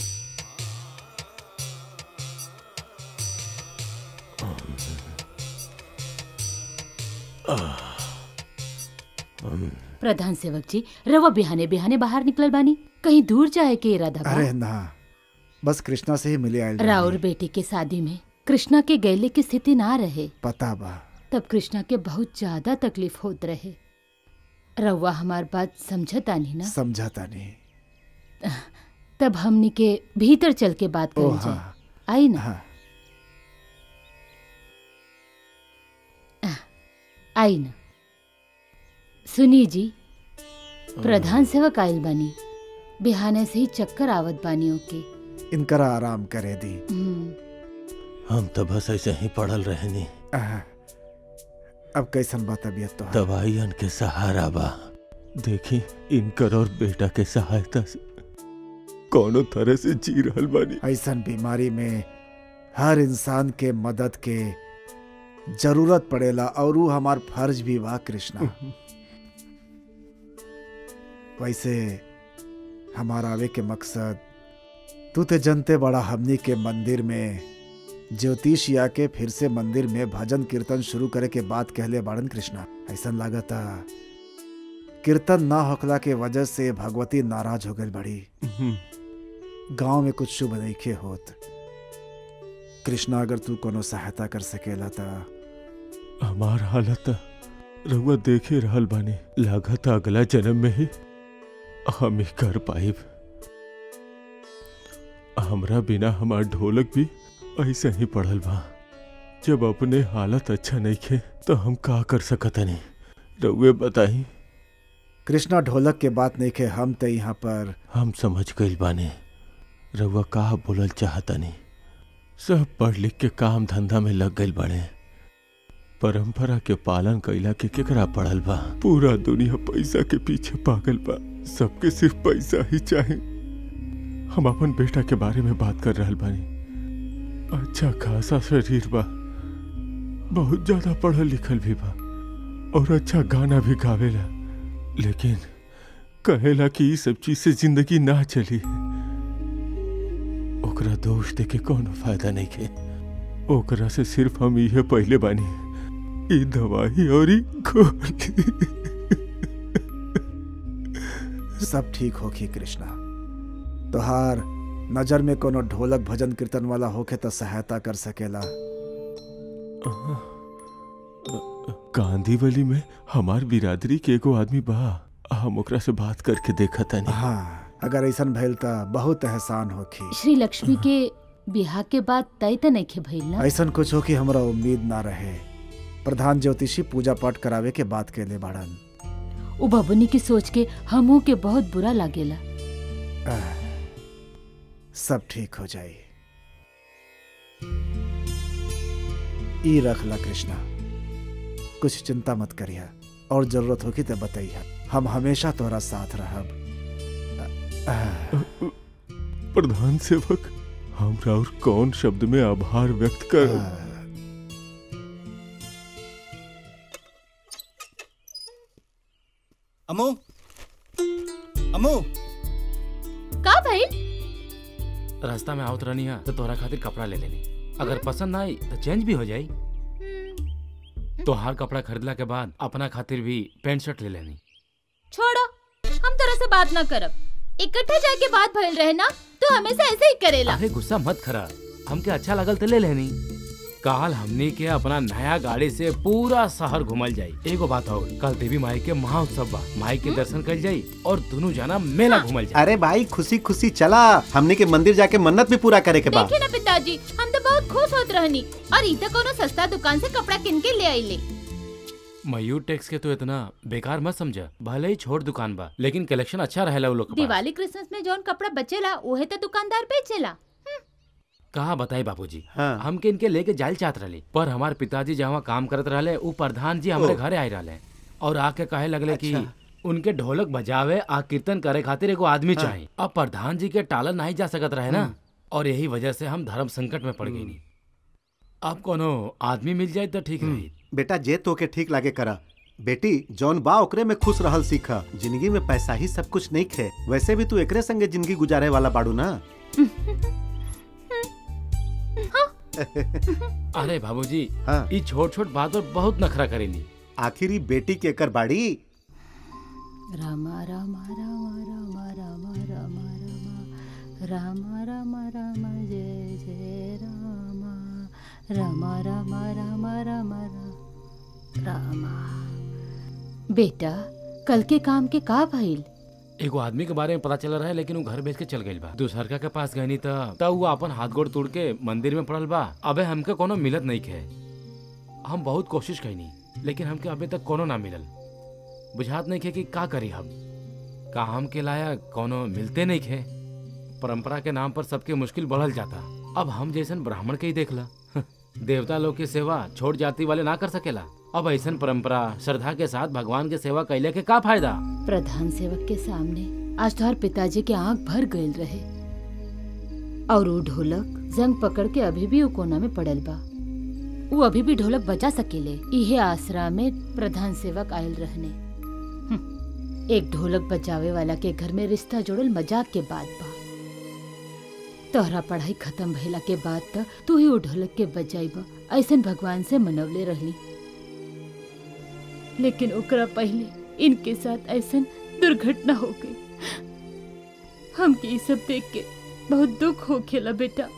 प्रधान सेवक जी रवा बिहाने बिहाने बाहर निकलल बानी कहीं दूर जाए के इरादा बा अरे ना बस कृष्णा से ही मिले आयल रही। राउर बेटी के शादी में कृष्णा के गैले की स्थिति ना रहे पता बा तब कृष्णा के बहुत ज्यादा तकलीफ होत रहे रउआ हमार बात समझता नहीं ना समझाता नहीं तब हमनी के भीतर चल के बात ओ कर हाँ जाए आई ना हाँ आई ना सुनी जी प्रधान सेवक आयल बानी बिहाने से ही चक्कर आवत बानी ओके इनकरा आराम करे दी हम्म, हम तो बस ऐसे ही पड़ल रहनी आह, अब कैसन बा तबीयत तो दवाइयन के सहारा बा देखी इनकर और बेटा के सहायता से कोनो तरह से जी रहल बानी ऐसन बीमारी में हर इंसान के मदद के जरूरत पड़ेला और वो हमार फर्ज भी बा कृष्णा वैसे हमार आवे के मकसद तू ते जनते बड़ा हमनी के मंदिर में ज्योतिष या के फिर से मंदिर में भजन कीर्तन शुरू करे के बात कहले बाड़न कृष्णा ऐसा लागता कीर्तन ना होखला के वजह से भगवती नाराज हो गई बड़ी गांव में कुछ शुभ नईखे होत कृष्णा अगर तू कोनो सहायता कर सकेला ता हमार हालत रउआ देखे रहल बानी लागत अगला जन्म में ही हम ही कर पाइब हमरा बिना हमार ढोलक भी ऐसे ही पड़ल बा जब अपने हालत अच्छा नहीं खे तो हम का कर सकतनी रउए बताई कृष्णा ढोलक के बात नहीं खे हम ते यहाँ पर हम समझ गइल बानी रउआ का बोलल चाहतनी सब पढ़ लिख के काम धंधा में लग गइल बाड़े परंपरा के पालन कैला के केकरा पड़ल बा पूरा दुनिया पैसा के पीछे पागल बा सबके सिर्फ पैसा ही चाहे हम अपन बेटा के बारे में बात कर रहल बानी अच्छा खासा शरीर बा बहुत ज्यादा पढ़ल लिखल भी बा और अच्छा गाना भी गावेला लेकिन कहेला कि ई सब चीज से जिंदगी ना चली ओकरा दोष दे के कोनो फायदा नहीं के ओकरा से सिर्फ हम इहे पहले बानी ई दवाई और ई गोली सब ठीक होखी कृष्णा तोहार नजर में कोनो ढोलक भजन कीर्तन वाला होखे तो सहायता कर सकेला कांदीवली में हमार बिरादरी के एगो आदमी बा हम ओकरा से बात करके देखा तानी हाँ अगर ऐसन भइल त बहुत एहसान होखी श्री लक्ष्मी के बिहार के बाद तय त नहीं खे भइल ना ऐसन कुछ हो कि हमरा उम्मीद ना रहे प्रधान ज्योतिषी पूजा पाठ करावे के बात के ले बाड़न उ बबुनी की सोच के हमू के बहुत बुरा लागेला आह, सब ठीक हो जाई ई रखला कृष्णा कुछ चिंता मत करिया और जरूरत होगी तो बताइया हम हमेशा तोरा साथ रहब आह, प्रधान सेवक हमरा और कौन शब्द में आभार व्यक्त कर अमो अमो का भाई रास्ता में आवत रहनी है तो तोहरा खातिर कपड़ा ले लेनी अगर पसंद ना आई तो चेंज भी हो जाई तोहार कपड़ा खरीदला के बाद अपना खातिर भी पैंट शर्ट ले लेनी छोड़ो हम तरह से बात ना करब इकट्ठा जाके बात भइल रहे ना तो हमेशा ऐसे ही करेला अरे गुस्सा मत करा हमके अच्छा लगल तो ले लेनी काल हमनी के अपना नया गाड़ी से पूरा शहर घुमल जाई एगो बात और कल देवी माई के महाउत्सव बा माई के दर्शन कर जाई और दोनों जना मेला घुमल जाई अरे भाई खुशी खुशी चला हमने के मंदिर जाके मन्नत भी पूरा करे के बाद देखिए ना पिताजी हम तो बहुत खुश होत रहनी और ई तो कोनो सस्ता दुकान से कपड़ा किन के ले आइले मयूर टैक्स के तो इतना बेकार मत समझा भले ही छोट दुकान बा लेकिन कलेक्शन अच्छा रहेला उ लोग के पास दिवाली क्रिसमस में जौन कपड़ा बचेला उहे तो दुकानदार बेचेला कहा बताई बाबूजी हाँ। हमके इनके लेके जायल चाहत रहे पर हमार पिताजी जहाँ काम करत रहले उ प्रधान जी हमारे ओह। घरे आए रहले और आके कहे लगले कि उनके ढोलक बजावे आ कीर्तन करे खातिर एगो आदमी हाँ। चाहिए अब प्रधान जी के टालल नहीं जा सकत रहे ना और यही वजह से हम धर्म संकट में पड़ गई अब कोनो आदमी मिल जाए तो ठीक रही बेटा जे तो के ठीक लागे करा बेटी जौन बा ओकरे में खुश रहल सीखा जिंदगी में पैसा ही सब कुछ नहीं खे वैसे भी तू एकरे संगे जिंदगी गुजारे वाला बाड़ू ना अरे बाबूजी हाँ। ई छोट छोट बात पर बहुत नखरा करेली आखिरी बेटी के कर बाड़ी रामा रामा रामा रामा रामा रामा रामा रामा रामा रामा जय जय रामा रामा रामा रामा रामा रा- रामा बेटा कल के काम के का भइल एगो आदमी के बारे में पता चल रहा है लेकिन वो घर भेज के चल गई बा दूसरका के पास गई त तब वो अपन हाथ गोड़ तोड़ के मंदिर में पड़ल बा अबे हमके कोनो मिलत नहीं खे हम बहुत कोशिश कैनी लेकिन हमके अबे तक कोनो ना मिलल बुझात नहीं खे कि का करी हम का हम के लायक कोनो मिलते नहीं खे परंपरा के नाम पर सबके मुश्किल बढ़ल जाता अब हम जैसन ब्राह्मण के ही देखला देवता लोग की सेवा छोट जाति वाले ना कर सकेला अब ऐसन परंपरा श्रद्धा के साथ भगवान के सेवा कैले के का फायदा प्रधान सेवक के सामने आज तोहर पिताजी के आंख भर गईल रहे और वो ढोलक जंग पकड़ के अभी भी वो कोना में पड़ल बा वो अभी भी ढोलक बजा सकेले इहे आसरा में प्रधान सेवक आयल रहने हम्म, एक ढोलक बजावे वाला के घर में रिश्ता जोड़ल मजाक के बात बा तोहरा पढ़ाई खत्म भइला के बाद त तू ही वो ढोलक के बजाइबा ऐसन भगवान से मनवले रहली लेकिन ओकरा पहले इनके साथ ऐसन दुर्घटना हो गई हमके ये सब देख के बहुत दुख हो खेला बेटा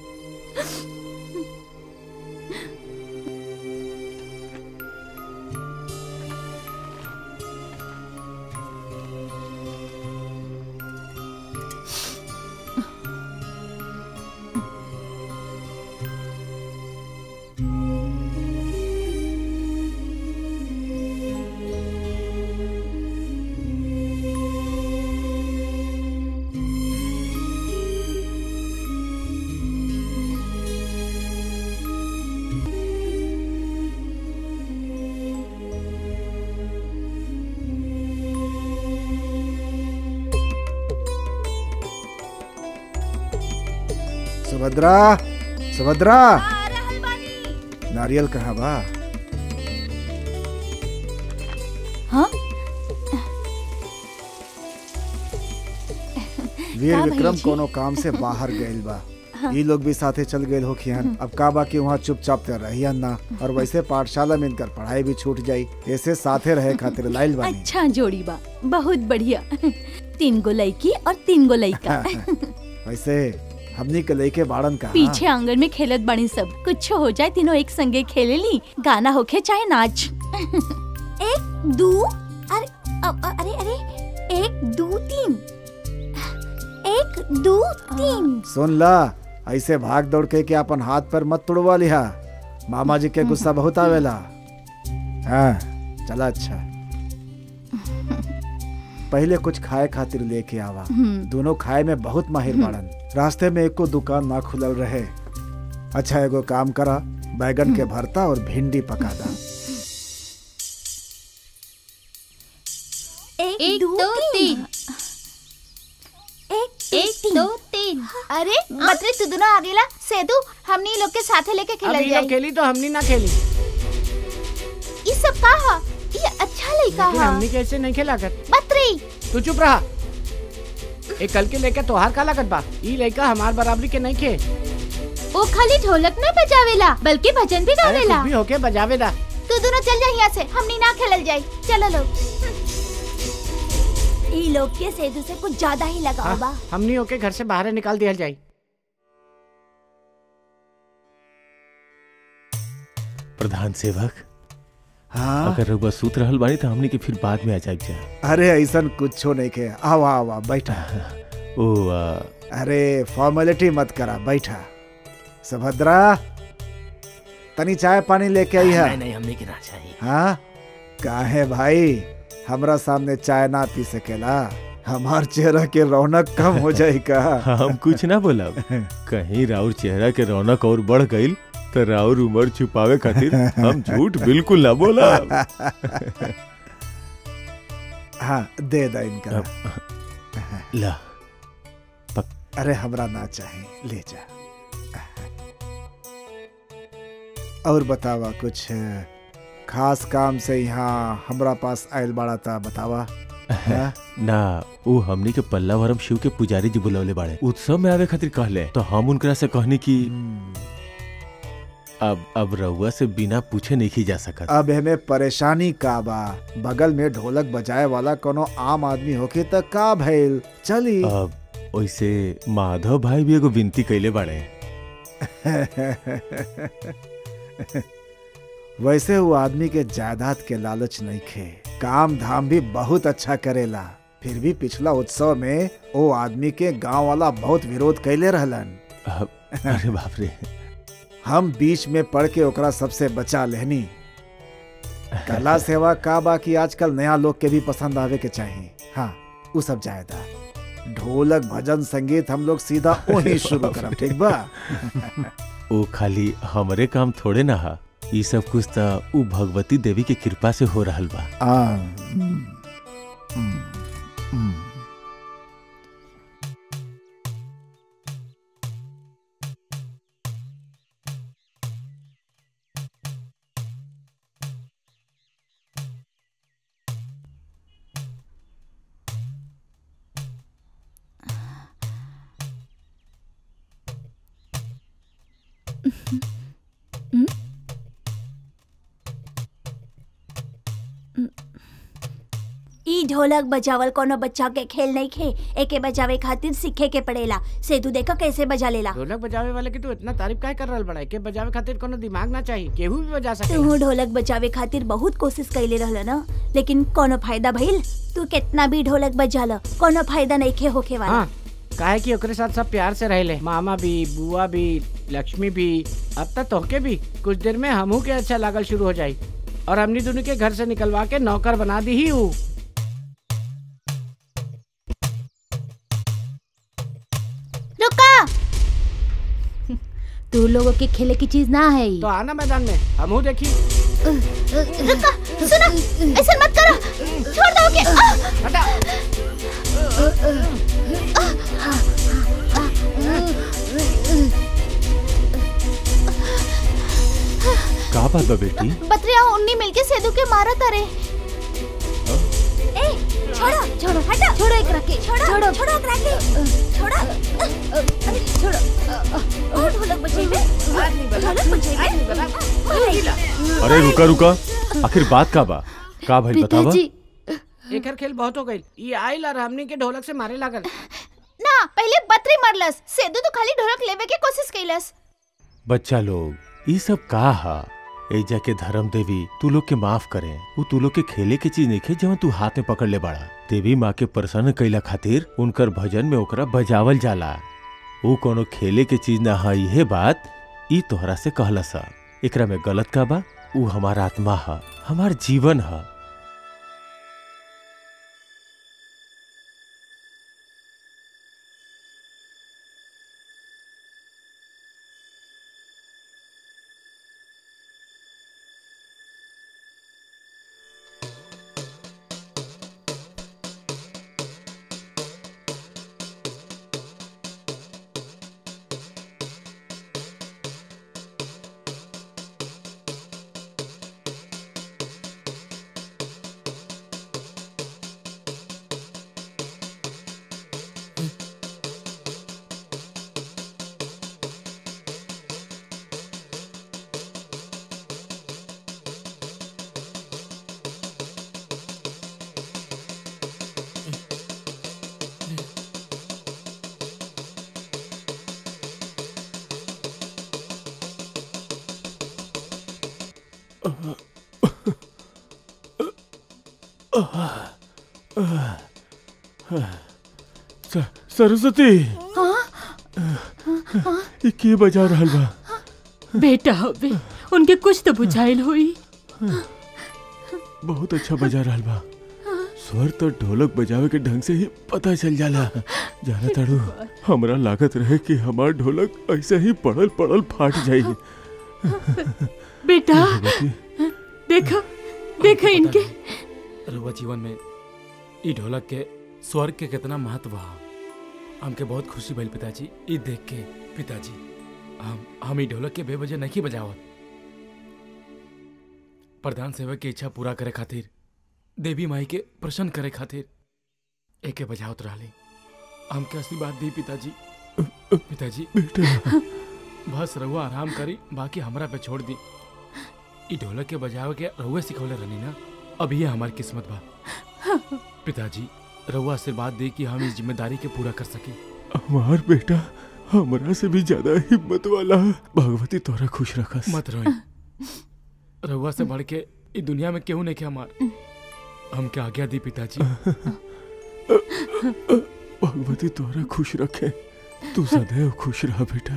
सुभद्रा सुभद्रा नारियल कहाँ बा हाँ वीर का विक्रम भैया कोनो काम से बाहर गइल बा हाँ। ई लोग भी साथे चल गए हो खियन अब का बा कि वहाँ चुपचाप ते रहियन ना और वैसे पाठशाला में इनकर पढ़ाई भी छूट जाई ऐसे साथे रहे खातिर लाइल बानी अच्छा जोड़ी बा बहुत बढ़िया तीन गो लड़की और तीन गो लड़का वैसे हमनी के लइके बाड़न का पीछे आंगन में खेलत बनी सब कुछ हो जाए तीनों एक संगे खेले ली गाना होके चाहे नाच एक दो अरे अ- अ- अरे अरे एक दो तीन एक दो तीन सुन ला ऐसे भाग दौड़ के कि अपन हाथ पर मत तुड़वा लिहा मामा जी के गुस्सा बहुत आवेला हाँ चला अच्छा पहले कुछ खाए खातिर लेके आवा हम्म। दोनों खाए में बहुत माहिर हम्म। बाड़न रास्ते में एको दुकान ना खुलल रहे अच्छा एगो काम करा बैगन के भरता और भिंडी पका दा एक, एक दो, दो तीन तीन एक एक दो तीन अरे मतरे तू दोनों आगेला सेतु हमनी लोग के साथे लेके अब खेलल ई लोग जाई खेली तो हमनी ना खेली ई सब का हा ये अच्छा लइका लेकिन हा हमनी कैसे नहीं खेला कर मतरी तू चुप रहा ए कल के लेकर तोहार का लागत बा ई लड़का हमार बराबरी के नहीं खे वो खाली ढोलक न बजावेला बल्कि भजन भी अरे गावेला कुछ भी होके बजावे दा तू दोनों चल जा यहाँ से हमनी ना खेलल जाई चलो लोग ई लोग के सेतु से कुछ ज्यादा ही लगाओ बा हाँ, हमनी होके घर से बाहर निकाल दिया जाए प्रधान सेवक हाँ अगर रउआ सूत रहल बानी तो हमनी के फिर बाद में आ जाए जा अरे ऐसा कुछो नहीं के आवा आवा बैठा ओ आ, अरे फॉर्मेलिटी मत करा बैठा सुभद्रा तनी चाय पानी लेके आई है नहीं नहीं हमने की ना चाहिए हाँ काहे भाई हमरा सामने चाय ना पी सकेला हमार चेहरा के रौनक कम हो जाई का हम कुछ ना बोलब कहीं राउर चेहरा के रौनक और बढ़ गईल तो राउर उम्र छुपावे खातिर हम झूठ बिल्कुल ना बोलब हाँ दे दा इनका ला अरे हमरा ना चाहे ले जा और बतावा कुछ खास काम से यहाँ हमरा पास आयल बाड़ा था बतावा हाँ? ना वो हमनी के पल्लावरम शिव के पुजारी जी बुलवले बाड़े उत्सव में आवे खातिर कहले तो हम उनकरा से कहनी कि अब अब रउआ से बिना पूछे नहीं जा सकत अब हमें परेशानी का बा बगल में ढोलक बजाए वाला कोनो आम आदमी होके त का भइल चली अब वैसे माधव भाई भी एगो विनती कैले बाड़े वैसे वो आदमी के जायदाद के लालच नहीं खे काम धाम भी बहुत अच्छा करेला फिर भी पिछला उत्सव में वो आदमी के गांव वाला बहुत विरोध कैले रहलन अरे बाप रे हम बीच में पड़ के ओकरा सबसे बचा लेहनी कला सेवा का बा कि आजकल नया लोग के भी पसंद आवे के चाहिए हाँ वो सब जायदा ढोलक भजन संगीत हम लोग सीधा वही शुरू करब ठीक बा वो खाली हमरे काम थोड़े ना हा ई सब कुछ त उ भगवती देवी के कृपा से हो रहल बा आ, हम्म, हम्म, हम्म। ई ढोलक बजावल कोनो बच्चा के खेल नहीं खे एके बजावे खातिर सीखे के पड़ेला से तू देखो कैसे बजा लेला ढोलक बजावे वाले की तू इतना तारीफ काहे कर रहल बड़ा के बजावे खातिर कोनो दिमाग ना चाहिए केहू भी बजा सके तू ढोलक बजावे खातिर बहुत कोशिश कैले रहल ना लेकिन कोनो फायदा भइल तू कितना भी ढोलक बजा ल कोनो फायदा नहीं खे होके वाला हाँ काहे कि ओकरे साथ सब प्यार से रहले मामा भी बुआ भी लक्ष्मी भी अब तक तोहके भी कुछ देर में हमहू के अच्छा लागल शुरू हो जाई और हमनी दोनों के घर से निकलवा के नौकर बना दी ही हूँ रुका तू लोगों के खेले की चीज ना है तो आना मैदान में हमहू देखी रुका सुनो ऐसा मत करो छोड़ दो के हटा का बात बा बेटी बतरिया उन्नी मिलके सेदू के मारा तारे ए छोड़ो छोड़ो हटो छोड़ो एक रखे छोड़ो छोड़ो छोड़ो एकरा के छोड़ो अरे छोड़ो और ढोलक बजेबे ढोलक बजेबे अरे रुका रुका आखिर बात का बा का भाई बतावा एकर खेल बहुत हो गई ये आइल और हमनी के ढोलक से मारे लागल ना पहले बतरी मरलस सेदू तो खाली ढोलक लेवे के कोशिश कैलस बच्चा लोग ये सब का हा एजा के धर्म देवी तू लोग के माफ करे वो तू लोग के खेले के चीज नहीं खे जवन तू हाथ में पकड़ ले बाड़ा देवी माँ के प्रसन्न कैला खातिर उनकर भजन में ओकरा बजावल जाला वो कोनो खेले के चीज ना हा इहे बात ई तोहरा से कहला सा एकरा में गलत का बा ऊ हमार आत्मा हा हमार जीवन हा स- सरस्वती ये के बजा रहल बा बेटा हवे उनके कुछ तो बुझाइल हुई बहुत अच्छा बजा रहल बा स्वर तो ढोलक बजावे के ढंग से ही पता चल जाला जाना ताड़ू हमरा लागत रहे कि हमार ढोलक ऐसे ही पड़ल पड़ल फाट जाई बेटा देखो देखो इनके रुआ जीवन में ई ढोलक के स्वर्ग के कितना महत्व है हमके बहुत खुशी भइल पिताजी ई देख के पिताजी हम हम ई ढोलक के बेवजह नहीं बजावत प्रधान सेवक की इच्छा पूरा करे खातिर देवी माई के प्रसन्न करे खातिर एके बजावत रहली हमके आशीर्वाद दी पिताजी पिताजी बेटा बस रहुआ आराम करी बाकी हमरा पे छोड़ दी ई ढोलक के बजावे के रहुए सिखौले रहनी ना अब ये हमारी किस्मत बा पिताजी रहुआ आशीर्वाद दी कि हम इस जिम्मेदारी के पूरा कर सके हमार बेटा हमरा से भी ज्यादा हिम्मत वाला है। भगवती तोरा खुश रखस मत रोई रहुआ से बढ़ के ई दुनिया में केहू नहीं के हमार हमके आज्ञा दी पिताजी भगवती तोरा खुश रखे तू सदैव खुश रह बेटा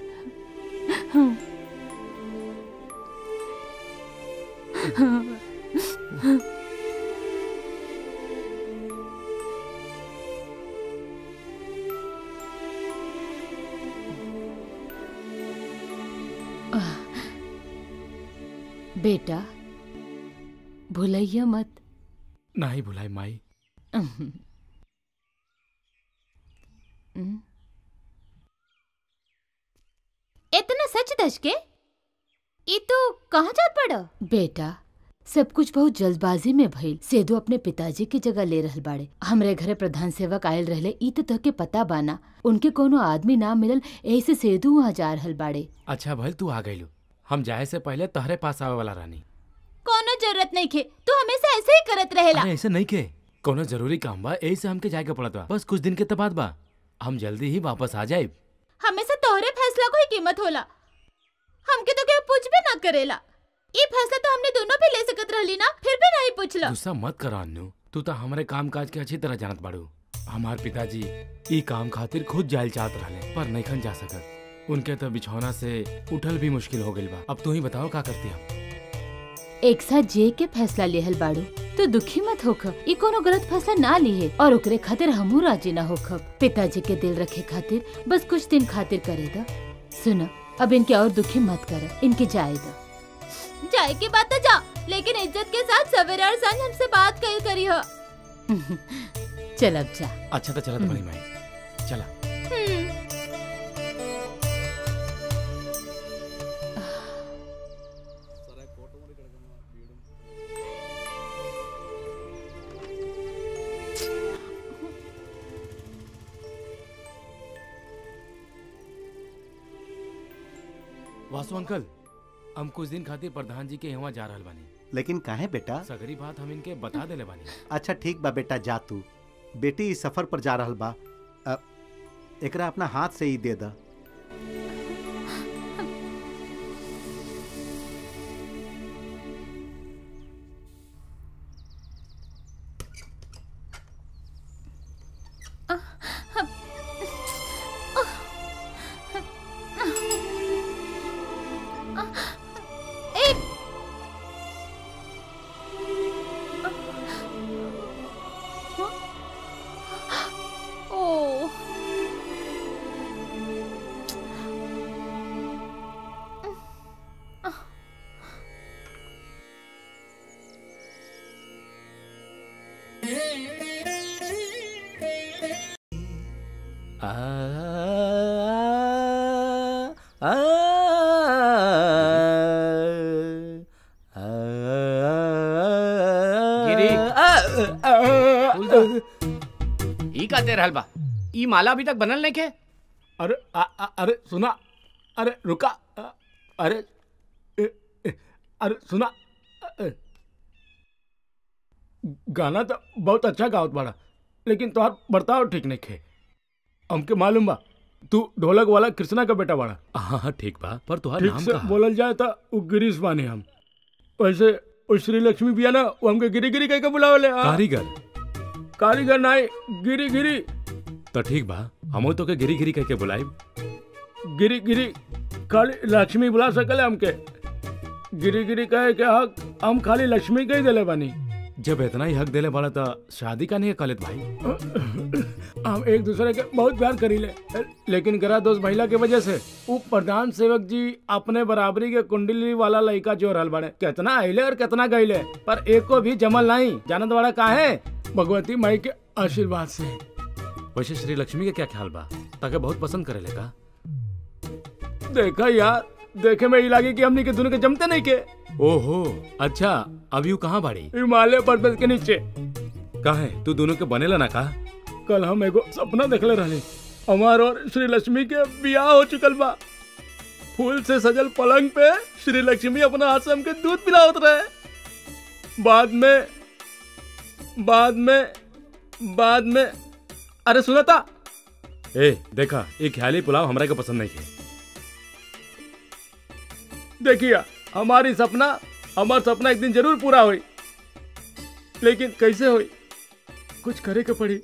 बेटा भूलैया मत नहीं भुलाई माई हम्म। इतना सच दस के ई तू कहाँ जात पड़ बेटा सब कुछ बहुत जल्दबाजी में भइल सेदू अपने पिताजी की जगह ले रहल बाड़े हमरे घरे प्रधान सेवक आयल रहले ई तो तहके पता बाना उनके कोनो आदमी ना मिलल यही से सेदू वहाँ जा रहल बाड़े अच्छा भल तू आ गईलू हम जाए से पहले तहरे पास आवे वाला रानी कोनो जरूरत नहीं खे तू हमेशा ऐसे ही करत रहेला अरे ऐसे नहीं के कोनो जरूरी काम बा यही से हमके जाए के पड़त बा बस कुछ दिन के तो बाद बा हम जल्दी ही वापस आ जाए हमेशा तोहरे फैसला को ही कीमत होला हमके तो क्या पूछ भी ना करेला ई फैसला तो हमने दोनों भी ले सकत रहली ना फिर भी नहीं पूछला गुस्सा मत कर अन्नू तू तो हमारे काम काज के अच्छी तरह जानत बाड़ू हमार पिताजी ई काम खातिर खुद जायल चाहत रहले पर नईखन जा सकत उनके तो बिछौना से उठल भी मुश्किल हो गइल बा अब तू ही बताओ का करती हम एक साथ जे के फैसला लेहल बाड़ू तो दुखी मत होख ई कोनो गलत फैसला ना लिहे और ओकरे खातिर हमू राजी ना होख पिताजी के दिल रखे खातिर बस कुछ दिन खातिर करे दा सुन अब इनके और दुखी मत कर इनके जाए दा जाए के बात तो जा लेकिन इज्जत के साथ सवेरे और सांझ हमसे बात कर करी हो चल अब जा अच्छा तो चलत बड़ी माई चला वासु अंकल हम कुछ दिन खातिर प्रधान जी के यहाँ जा रहल बानी लेकिन काहे बेटा सगरी बात हम इनके बता देले बानी अच्छा ठीक बा बेटा जा तू बेटी इस सफर पर जा रहल बा अ, एकरा अपना हाथ से ही दे दा ए ओ आ, आ, गिरी। गिरी ई का दे रहल बा ई माला अभी तक बनल नहीं के अरे आ, आ, अरे सुना अरे रुका अ, अरे ए, ए, अरे सुना अ, ए, गाना तो बहुत अच्छा गावत बाड़ा लेकिन तोहार बर्ताव ठीक नहीं खे हमके मालूम बा तू ढोलक वाला कृष्णा का बेटा बाड़ा हाँ हाँ ठीक बा पर तुहार ठीक नाम से का बोलल जाए तो वो गिरीश बानी हम वैसे वो श्री लक्ष्मी भी है ना वो हमके गिरी गिरी कह के बुलावले हाँ। कारीगर कारीगर नाई गिरी गिरी तो ठीक बा हमो तो के गिरी गिरी कह के बुलाई गिरी गिरी खाली लक्ष्मी बुला सकले हमके गिरी गिरी कहे के हक हम खाली लक्ष्मी के ही दिले बानी जब इतना ही हक देले बड़ा था शादी का नहीं है कलित भाई हम एक दूसरे के बहुत प्यार करी ले लेकिन गरा दोस्त महिला के वजह से वो प्रधान सेवक जी अपने बराबरी के कुंडली वाला लड़का जो रहल बड़े कितना आइले और कितना गईले पर एक को भी जमल नहीं जानत बड़ा का है भगवती माई के आशीर्वाद से वैसे श्री लक्ष्मी के क्या ख्याल बा ताके बहुत पसंद करे का देखा यार देखे में ही लगी कि हमनी के दोनों के जमते नहीं के ओहो अच्छा अभी वो कहाँ बाड़ी हिमालय पर्वत के नीचे कहा है तू दोनों के बनेला ना का कल हम एगो सपना देखले रहले हमार और श्री लक्ष्मी के बियाह हो चुकल बा फूल से सजल पलंग पे श्री लक्ष्मी अपना हाथ से हमके दूध पिलावत रहे बाद में बाद में बाद में अरे सुना था ए देखा ये ख्याली पुलाव हमरा के पसंद नहीं है देखिए हमारी सपना हमार सपना एक दिन जरूर पूरा हुई लेकिन कैसे हुई कुछ करे के पड़ी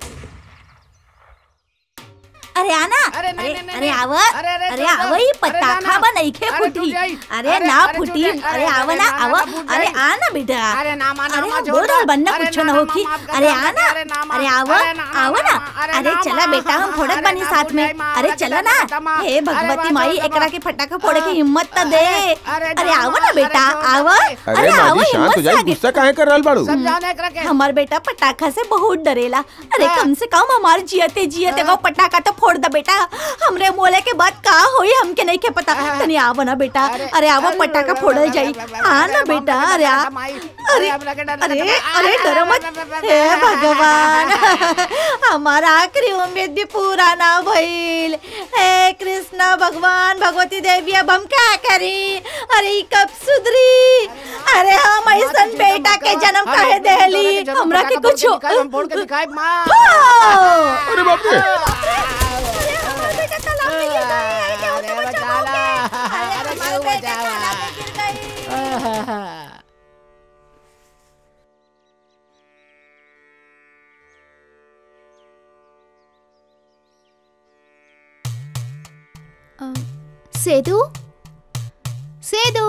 अरे आना अरे अरे आव अरे आव ही पत्ता खावा नहीं खे फुटी अरे ना फुटी अरे आव ना आव अरे आना बेटा अरे ना माना अरे बोल रहा बनना कुछ ना होखी अरे आना अरे आव आव ना अरे चला बेटा हम फोड़त बनी साथ में अरे चला ना हे भगवती माई एकरा के फटाका फोड़े की हिम्मत त दे अरे आव ना बेटा आव अरे माजी शांत हो जाई गुस्सा काहे कर रहल बाड़ू हमार बेटा पटाखा से बहुत डरेला अरे कम से कम हमार जियते जियते वो पटाखा तो फोड़ द बेटा हमरे मोले के बाद का होई हमके नहीं के पता तनी आव ना बेटा अरे आव पटाखा फोड़ल जाई आ ना बेटा अरे आ अरे अरे अरे डरो मत हे भगवान हमारा आखिरी उम्मीद भी पूरा ना भइल हे कृष्ण भगवान भगवती देवी अब हम क्या करी अरे ई कब सुधरी अरे हम ऐसन बेटा के जन्म काहे देली हमरा के कुछ हम फोड़ के दिखाए माँ अरे बाप रे सेदू सेदू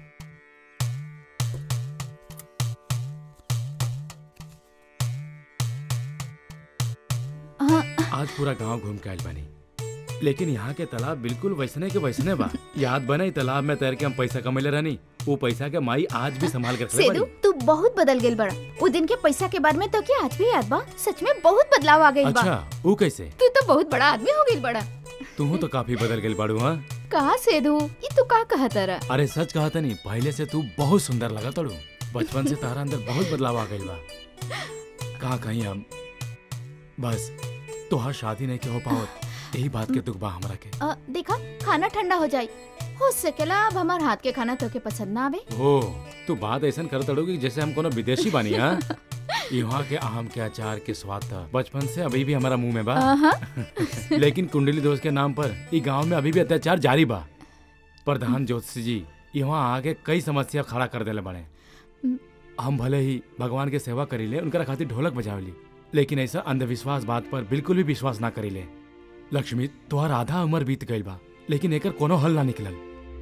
आज पूरा गांव घूम के आयल बानी लेकिन यहाँ के तालाब बिल्कुल वैसने के वैसने बा याद बना ई तालाब में तैर के हम पैसा कमेले रहनी वो पैसा के माई आज भी संभाल के रखले सेदू बानी तू बहुत बदल गेल बड़ा वो दिन के पैसा के बारे में तो क्या आज भी याद बा सच में बहुत बदलाव आ गई बा अच्छा वो कैसे तू तो बहुत बड़ा आदमी हो गई बड़ा तू तो काफी बदल गई बाड़ू हाँ कहा सेदू ये तू का कहा तारा अरे सच कहा था नहीं पहले से तू बहुत सुंदर लगा तड़ू बचपन से तारा अंदर बहुत बदलाव आ गई बा कहा कहीं हम बस तोहार शादी नहीं के हो पावत यही बात के दुख बा हमरा के अ, देखा खाना ठंडा हो जाई हो सकेला अब हमार हाथ के खाना तोके पसंद ना आवे हो तू बात ऐसा कर तड़ोगी जैसे हम कोनो विदेशी बानी हाँ यहाँ के आम के अचार के स्वाद था बचपन से अभी भी हमारा मुंह में बा आहा। लेकिन कुंडली दोस्त के नाम पर ई गांव में अभी भी अत्याचार जारी बा प्रधान ज्योतिषी जी यहाँ आके कई समस्या खड़ा कर देले बड़े हम भले ही भगवान के सेवा करीले उनका खातिर ढोलक बजावली लेकिन ऐसा अंधविश्वास बात पर बिल्कुल भी विश्वास ना करीले लक्ष्मी तुहार आधा उम्र बीत गई बा लेकिन एकर कोनो हल ना निकलल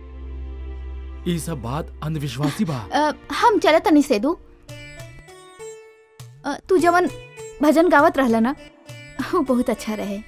ई सब बात अंधविश्वासी बा अ, हम चले तनी सेदू अ, तू जवन भजन गावत रहला ना वो बहुत अच्छा रहे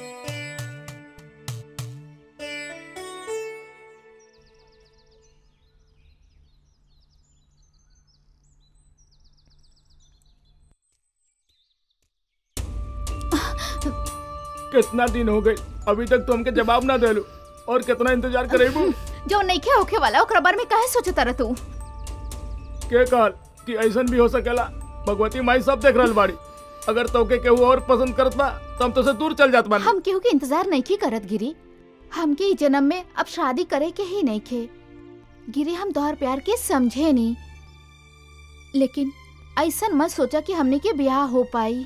कितना दिन हो गए अभी तक तो हमके जवाब ना देलू और कितना इंतजार करेबू जो नइखे होखे वाला ओकरा बारे में काहे सोचत रह तू के कहल कि ऐसन भी हो सकेला भगवती माई सब देख रहल बाड़ी अगर तोके केहू और पसंद करत बा तो हम तो से दूर चल जात बानी हम केहू के इंतजार नहीं करत गिरी हमके ई जन्म में अब शादी करे के ही नहीं खे गिरी हम तोहर प्यार के समझे नहीं लेकिन ऐसन मत सोचा कि हमने के ब्याह हो पाई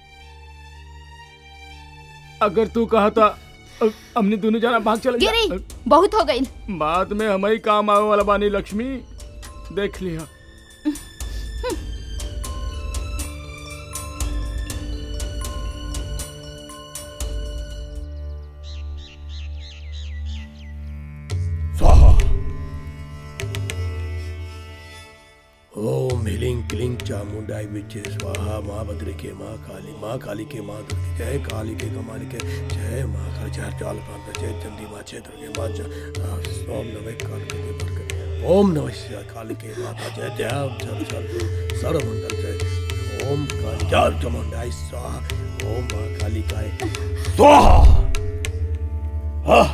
अगर तू कहा था अ- हमने दोनों जना भाग चले जा- गिरी बहुत हो गई बाद में हमारी काम आवे वाला बानी लक्ष्मी देख लिया ओम ह्रीं क्लीं गिलिंग चामुंडाई विचे स्वाहा माँ भद्र के माँ काली माँ काली के माँ दुर्गे जय काली के कमाल के जय माँ काली जय चाल प्रांत जय चंडी माँ जय दुर्गे माँ जय ओम नमः काल के देव के ओम नमः शिवाय काली के माता जय जय चल चल सर्वमंगल जय ओम काली जय चामुंडाई स्वाहा ओम माँ काली काय स्वाहा हाँ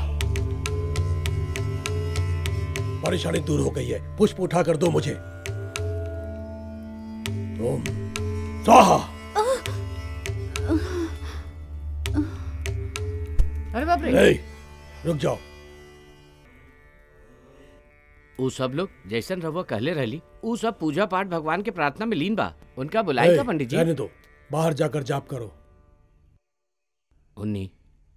परेशानी दूर हो गई है पुष्प उठा कर दो मुझे ओम स्वाहा अरे बाप रे नहीं रुक जाओ ऊ सब लोग जैसन रहुआ कहले रहली ऊ सब पूजा पाठ भगवान के प्रार्थना में लीन बा उनका बुलाई का ए, पंडित जी रहने दो बाहर जाकर जाप करो उन्नी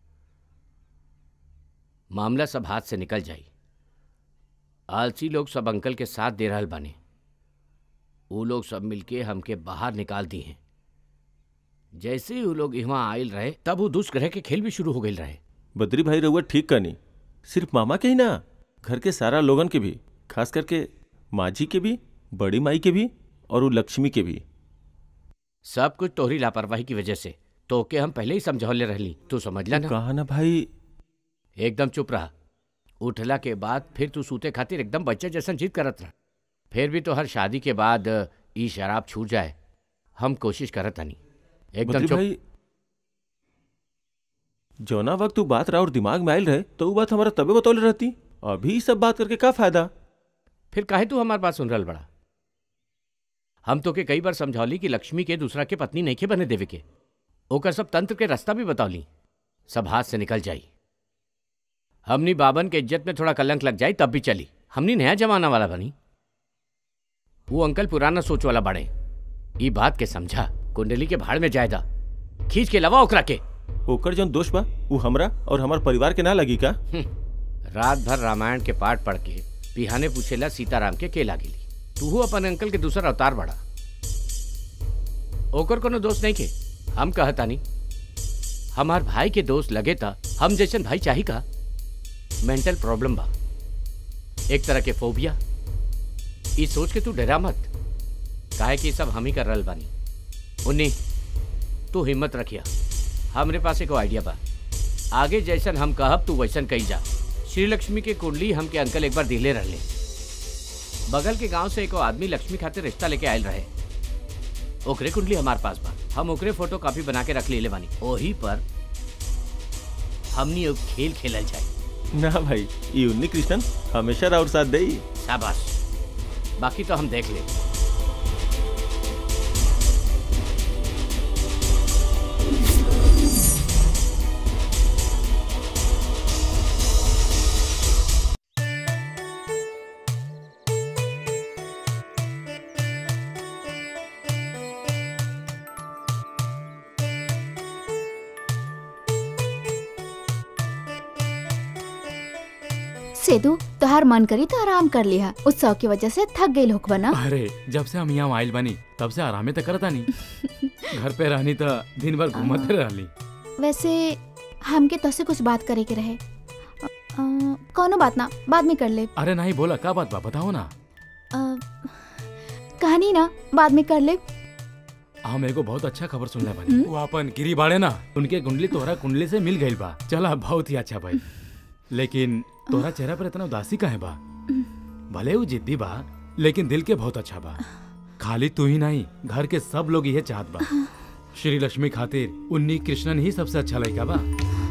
मामला सब हाथ से निकल जाई आलसी लोग सब अंकल के साथ दे रहल बाने वो लोग सब मिलके हमके बाहर निकाल दी हैं जैसे ही वो लोग यहाँ आयल रहे तब वो दुष्ग्रह के खेल भी शुरू हो गए रहे बद्री भाई रहुआ ठीक करनी सिर्फ मामा के ही ना घर के सारा लोगन के भी खास करके माझी के भी बड़ी माई के भी और वो लक्ष्मी के भी सब कुछ तोहरी लापरवाही की वजह से तो के हम पहले ही समझौले रहली तू समझला ना कहा ना भाई एकदम चुप रहा उठला के बाद फिर तू सूते खातिर एकदम बच्चे जैसन जिद करत रहा फिर भी तो हर शादी के बाद ई शराब छूट जाए हम कोशिश करत हनी एकदम बद्री चुप भाई जौना वक्त तू बात रहा और दिमाग में आयल रहे तो वो बात हमारा तबे बतौले रहती अभी ई सब बात करके का फायदा फिर काहे तू हमार बात सुन रहल बड़ा हम तो के कई बार समझौली कि लक्ष्मी के दूसरा के पत्नी नहीं के बने देवे के ओकर सब तंत्र के रास्ता भी बतौली सब हाथ से निकल जाई हमनी बाबन के इज्जत में थोड़ा कलंक लग जाई तब भी चली हमनी नया जमाना वाला बनी वो अंकल पुराना सोच वाला बड़े ई बात के समझा कुंडली के भाड़ में जायदा खींच के लवा ओकरा के ओकर जौन दोष बा वो हमरा और हमार परिवार के ना लगी का रात भर रामायण के पाठ पढ़ के पिहाने पूछेला सीताराम के के लागिली तू अपन अंकल के दूसरा अवतार बड़ा ओकर कोनो दोस्त नहीं के हम कहतानी हमार भाई के दोस्त लगे था हम जैसन भाई चाही का मेंटल प्रॉब्लम बा एक तरह के फोबिया ई सोच के तू डरा मत काहे कि सब हम ही कर रहल बानी उन्नी तू हिम्मत रखिया हमरे पास एक आइडिया बा आगे जैसन हम कहब तू वैसन कही जा श्री लक्ष्मी के कुंडली हमके अंकल एक बार दिले रहले बगल के गांव से एको आदमी लक्ष्मी खातिर रिश्ता लेके आयल रहे ओकरे कुंडली हमार पास बा हम ओकरे फोटो कॉपी बना के रख ले बानी ओही पर हमनी एक खेल खेलल जाए ना भाई ये उन्नी कृष्णन हमेशा राउर साथ दे शाबाश बाकी तो हम देख ले सेदू तोहार मन करी तो आराम कर लिया उत्सव की वजह से थक गई लोग बना अरे जब से हम यहाँ आइल बनी तब से आरामे तो करता नहीं घर पे रहनी तो दिन भर घूमते रहली वैसे हमके तो से कुछ बात करे के रहे अ, अ, कौनो बात ना बाद में कर ले अरे नहीं बोला का बात बा बताओ ना अ, कहानी ना बाद में कर ले हम एगो बहुत अच्छा खबर सुनले बानी वो अपन गिरी बाड़े ना उनके कुंडली तोहरा कुंडली से मिल गइल बा चला बहुत ही अच्छा भाई लेकिन तोहरा चेहरा पर इतना उदासी काहे बा भले वो जिद्दी बा लेकिन दिल के बहुत अच्छा बा खाली तू ही नहीं घर के सब लोग ये चाहत बा श्री लक्ष्मी खातिर उन्नी कृष्णन ही सबसे अच्छा लड़का बा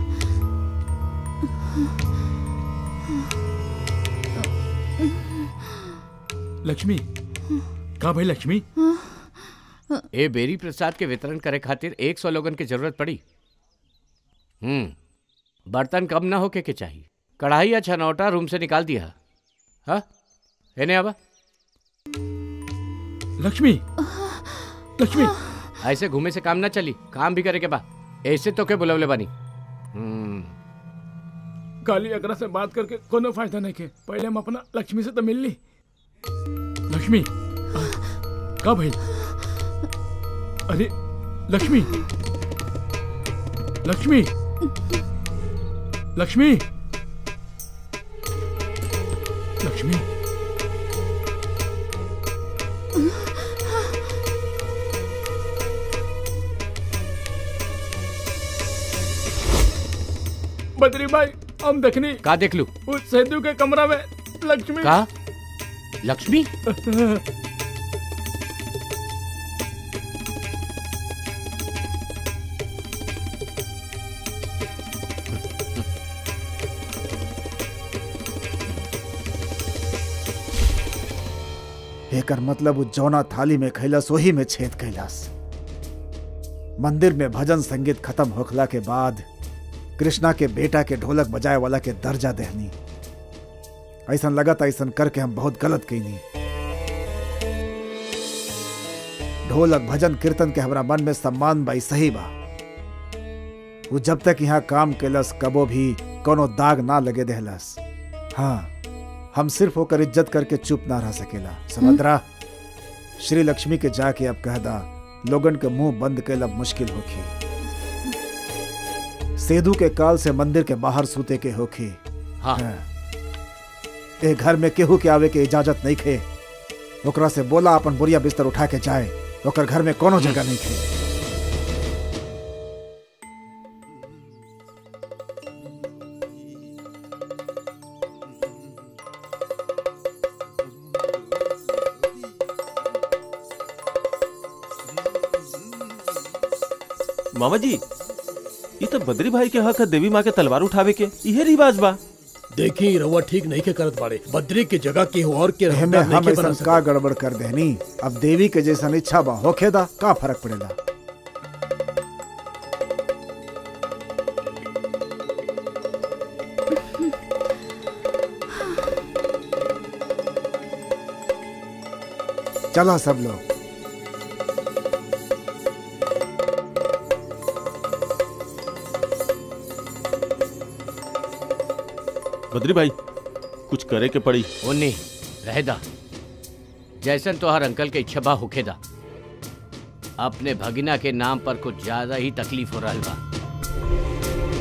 लक्ष्मी का भाई लक्ष्मी ए बेरी प्रसाद के वितरण करे खातिर एक सौ लोगन की जरूरत पड़ी हम्म बर्तन कम ना होके के चाहिए कढ़ाई या छनौटा रूम से निकाल दिया हाँ एने आबा लक्ष्मी लक्ष्मी ऐसे घूमे से काम ना चली काम भी करे के बा ऐसे तो के बुलवले बानी हम्म काली अगरा से बात करके कोनो फायदा नहीं के पहले हम अपना लक्ष्मी से तो मिल ली लक्ष्मी का भाई अरे लक्ष्मी लक्ष्मी लक्ष्मी लक्ष्मी बद्री भाई हम देखनी का देख लू उस सेतु के कमरा में लक्ष्मी का लक्ष्मी एकर मतलब उ जौना थाली में खैलस वही में छेद कैलस मंदिर में भजन संगीत खत्म होखला के बाद कृष्णा के बेटा के ढोलक बजाए वाला के दर्जा देहनी ऐसा लगत ऐसा करके हम बहुत गलत कैनी ढोलक भजन कीर्तन के हमरा मन में सम्मान बाई सही बा वो जब तक यहाँ काम कैलस कबो भी कोनो दाग ना लगे देहलस हाँ हम सिर्फ होकर इज्जत करके चुप ना रह सकेला समझरा श्री लक्ष्मी के जाके अब कह दा लोगन के मुंह बंद कैल अब मुश्किल होखी सेदू के काल से मंदिर के बाहर सूते के होखी हाँ। ए घर में केहू के आवे के इजाजत नहीं खे ओकरा से बोला अपन बोरिया बिस्तर उठा के जाए ओकर घर में कोनो जगह नहीं खे मामा जी ये तो बद्री भाई के हक है देवी माँ के तलवार उठावे के इहे रिवाज बा देखी रउआ ठीक नहीं के करत बाड़े बद्री की जगह के और के एमे रहमदार नहीं हम के ऐसा बना का गड़बड़ कर देनी अब देवी के जैसा इच्छा बा होखे दा का फर्क पड़ेला चलो सब लोग बद्री भाई कुछ करे के पड़ी ओनी रह दा जैसन तोहर अंकल के इच्छा बा होखे दा अपने भगिना के नाम पर कुछ ज्यादा ही तकलीफ हो रहा बा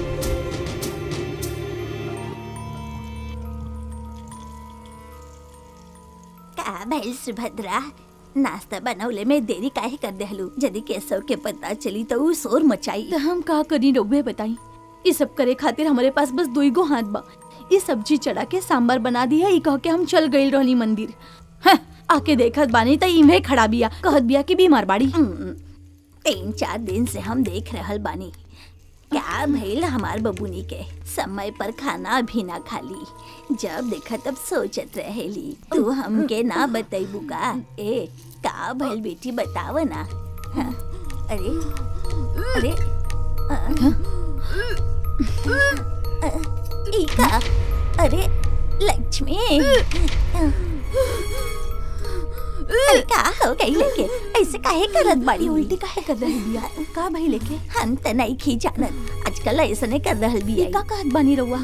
का भइल सुभद्रा नाश्ता बनौले में देरी काहे कर देहलू यदि केशव के पता चली तो ऊ शोर मचाई तो हम का करी रउवे बताई ये सब करे खातिर हमारे पास बस दुई गो हाथ बा ये सब्जी चढ़ा के सांबर बना दिया ई कह के हम चल गइल रहनी मंदिर हाँ, आके देखत बानी त इमे खड़ा बिया कहत बिया कि बीमार बाड़ी तीन चार दिन से हम देख रहल बानी क्या भइल हमार बबुनी के समय पर खाना भी ना खाली जब देखा तब सोचत रहेली तू हमके ना बतैबू का ए का भइल बेटी बताव ना हाँ, अरे अरे आ, आ, ई का अरे लक्ष्मी अरे का हो गई लेके ऐसे काहे करत बाड़ी उल्टी काहे कर रहल बिया का भाई लेके हम त नहीं खी जानत आजकल ऐसे नहीं कर रहल बिया का कहत बानी रउआ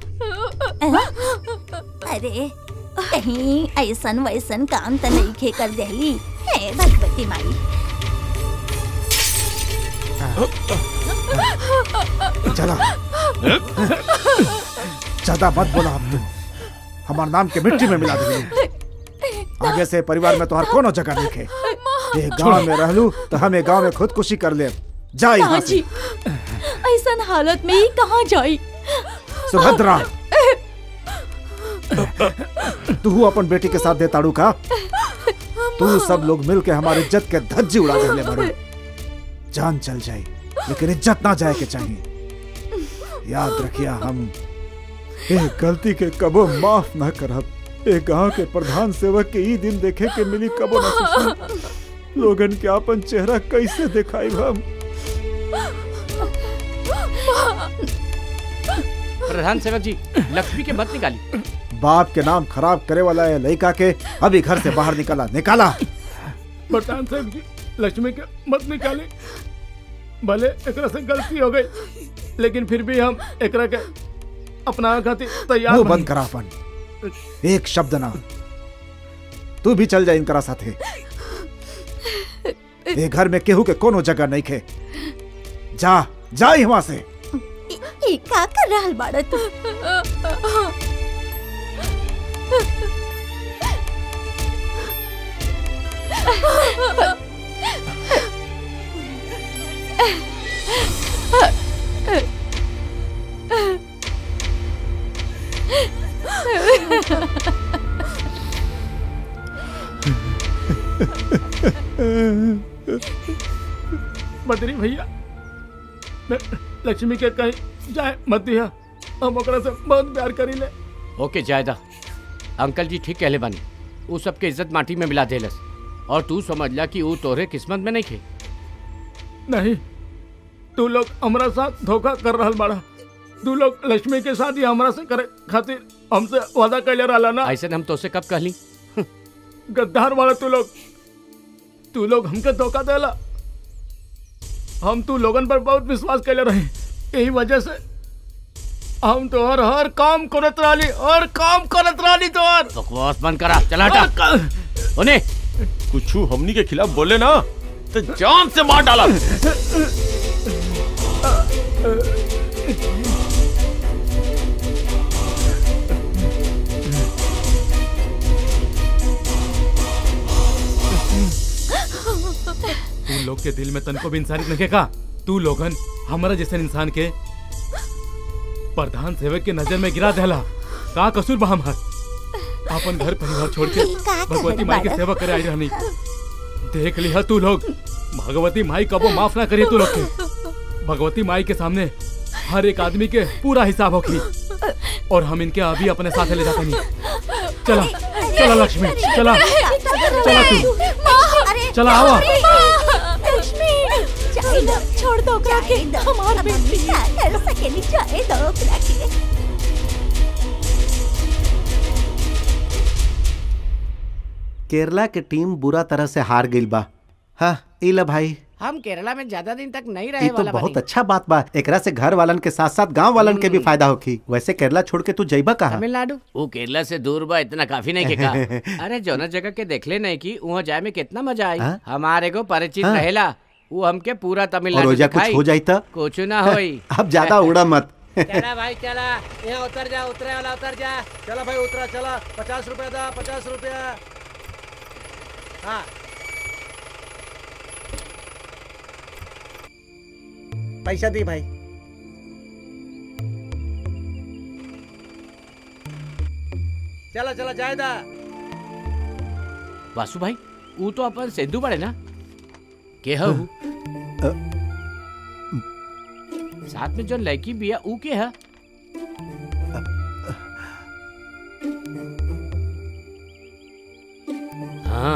अरे कहीं ऐसन वैसन काम त नहीं खे कर देहली हे भगवती माई चला ज्यादा मत बोला हम हमार नाम के मिट्टी में मिला देंगे आगे से परिवार में तोहर कोनो जगह नहीं खे ये गांव में रहलू तो हमें गांव में खुदकुशी कर ले जा यहाँ से जी ऐसन हालत में ही कहाँ जाई सुभद्रा तू अपन बेटी के साथ दे ताड़ू का तू सब लोग मिल के हमारी इज्जत के धज्जी उड़ा देने बड़ो जान चल जाए लेकिन इज्जत ना जाए के चाहिए याद रखिया हम एक गलती के कबो माफ ना करब एक गांव के प्रधान सेवक के ई दिन देखे के मिली कबो ना सोचना लोगन के अपन चेहरा कैसे दिखाई हम प्रधान सेवक जी लक्ष्मी के मत निकाली बाप के नाम खराब करे वाला है लड़का के अभी घर से बाहर निकाला निकाला प्रधान साहब जी लक्ष्मी के मत निकाले भले एकरा से गलती हो गई लेकिन फिर भी हम एकरा के अपना खातिर तैयार मुंह बानी। बंद करा अपन एक शब्द ना तू भी चल जा इनकरा साथे ये घर में केहू के कोनो जगह नहीं खे जा जा वहां से ई का कर रहल बाड़ा तू बदरी भैया ल- लक्ष्मी के कहीं जाए मत दिया हम ओकरा से बहुत प्यार करी ले ओके जायदा अंकल जी ठीक कहले बानी उ सबके इज्जत माटी में मिला देलस और तू समझ ला कि उ तोहरे किस्मत में नहीं खे नहीं तू लोग हमारा साथ धोखा कर रहल बाड़ा तू लोग लक्ष्मी के साथ ही हमरा से करे खातिर हमसे वादा कैले रहला ना ऐसे हम तोसे कब कहली गद्दार वाला तू लोग तू लोग हमके धोखा देला हम तू लोगन पर बहुत विश्वास कैले रहे यही वजह से हम तो हर हर काम करत रहली हर काम करत रहली तो हर बकवास बंद करा चला हटा ओने कुछ हमनी के खिलाफ बोले ना तो जान से मार डाला तू लोग के दिल में तनको भी इंसानियत नहीं का तू लोगन हमारा जैसे इंसान के प्रधान सेवक के नजर में गिरा देला का कसूर बा हमार अपन घर परिवार छोड़ के भगवती माई के सेवा करे आई रहनी देख लिया तू लोग भगवती माई कबो माफ ना करिए तू लोग के भगवती माई के सामने हर एक आदमी के पूरा हिसाब होगी और हम इनके अभी अपने साथ ले जाते नहीं चला चला लक्ष्मी चला चला तू चला आवा छोड़ दो ओकरा के हमार बेटी कर सकेली जाए दो ओकरा के केरला के टीम बुरा तरह से हार गई बा हाँ इला भाई हम केरला में ज्यादा दिन तक नहीं ये रहे तो वाला बहुत बानी अच्छा बात बा एकरा से घर वालन के साथ साथ गांव वालन के भी फायदा होखी वैसे केरला छोड़ के तू जइबा कहाँ तमिलनाडु वो केरला से दूर बा इतना काफी नहीं के का अरे जोना जगह के देखले नहीं की वहाँ जाए में कितना मजा आई हाँ? हमारे को परिचित हाँ। रहेला वो हमके पूरा और तमिलनाडु ओजा कुछ दिखाई। हो जाई तो कुछ ना होई अब ज्यादा उड़ा मत चला भाई चला यहाँ उतर जा उतरे वाला उतर जा चला भाई उतरा चला पचास रुपया दा पचास रुपया हाँ पैसा दी भाई चला चला जायदा वासु भाई वो तो अपन सिंधु बड़े ना के हो साथ में जो लड़की भी है ऊ के है हाँ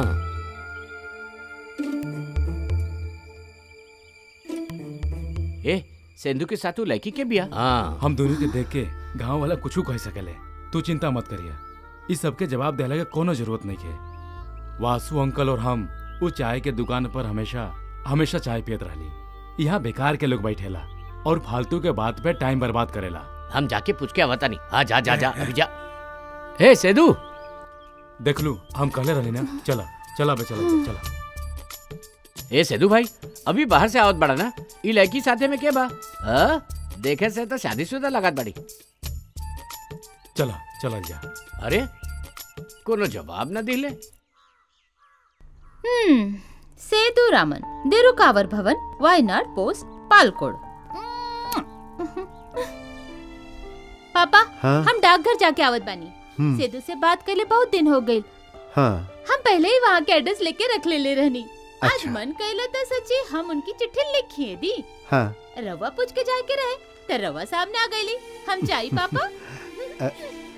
ए सिंधु के साथ ऊ लड़की के भी है हाँ हम दोनों के देख के गांव वाला कुछ कह सकले तू चिंता मत करिया इस सबके जवाब देला के कोनो जरूरत नहीं है वासु अंकल और हम वो चाय के दुकान पर हमेशा हमेशा चाय पियत रहली यहाँ बेकार के लोग बैठेला और फालतू के बात पे टाइम बर्बाद करेला हम जाके पूछ के आवता नहीं हाँ जा जा जा अभी जा हे सेदू देख लू हम कहले रहनी ना चला चला बे चला चला ए सेदू भाई अभी बाहर से आवत बड़ा ना ई लड़की साथे में के बा हाँ? देखे से तो शादीशुदा लागत बड़ी चला चला जा अरे कोनो जवाब न दिले हम्म सेतु रामन देरुकावर भवन वायनाड पोस्ट पालकोड पापा हाँ? हम डाकघर जाके आवत बानी हम्म। सेदू से बात कर ले बहुत दिन हो गई हाँ हम पहले ही वहाँ के एड्रेस लेके रख ले ले रहनी आज मन कैला तो सच्ची हम उनकी चिट्ठी लिखिए दी हाँ रवा पूछ के जाए के रहे तो रवा सामने आ गईली हम जाई पापा अ-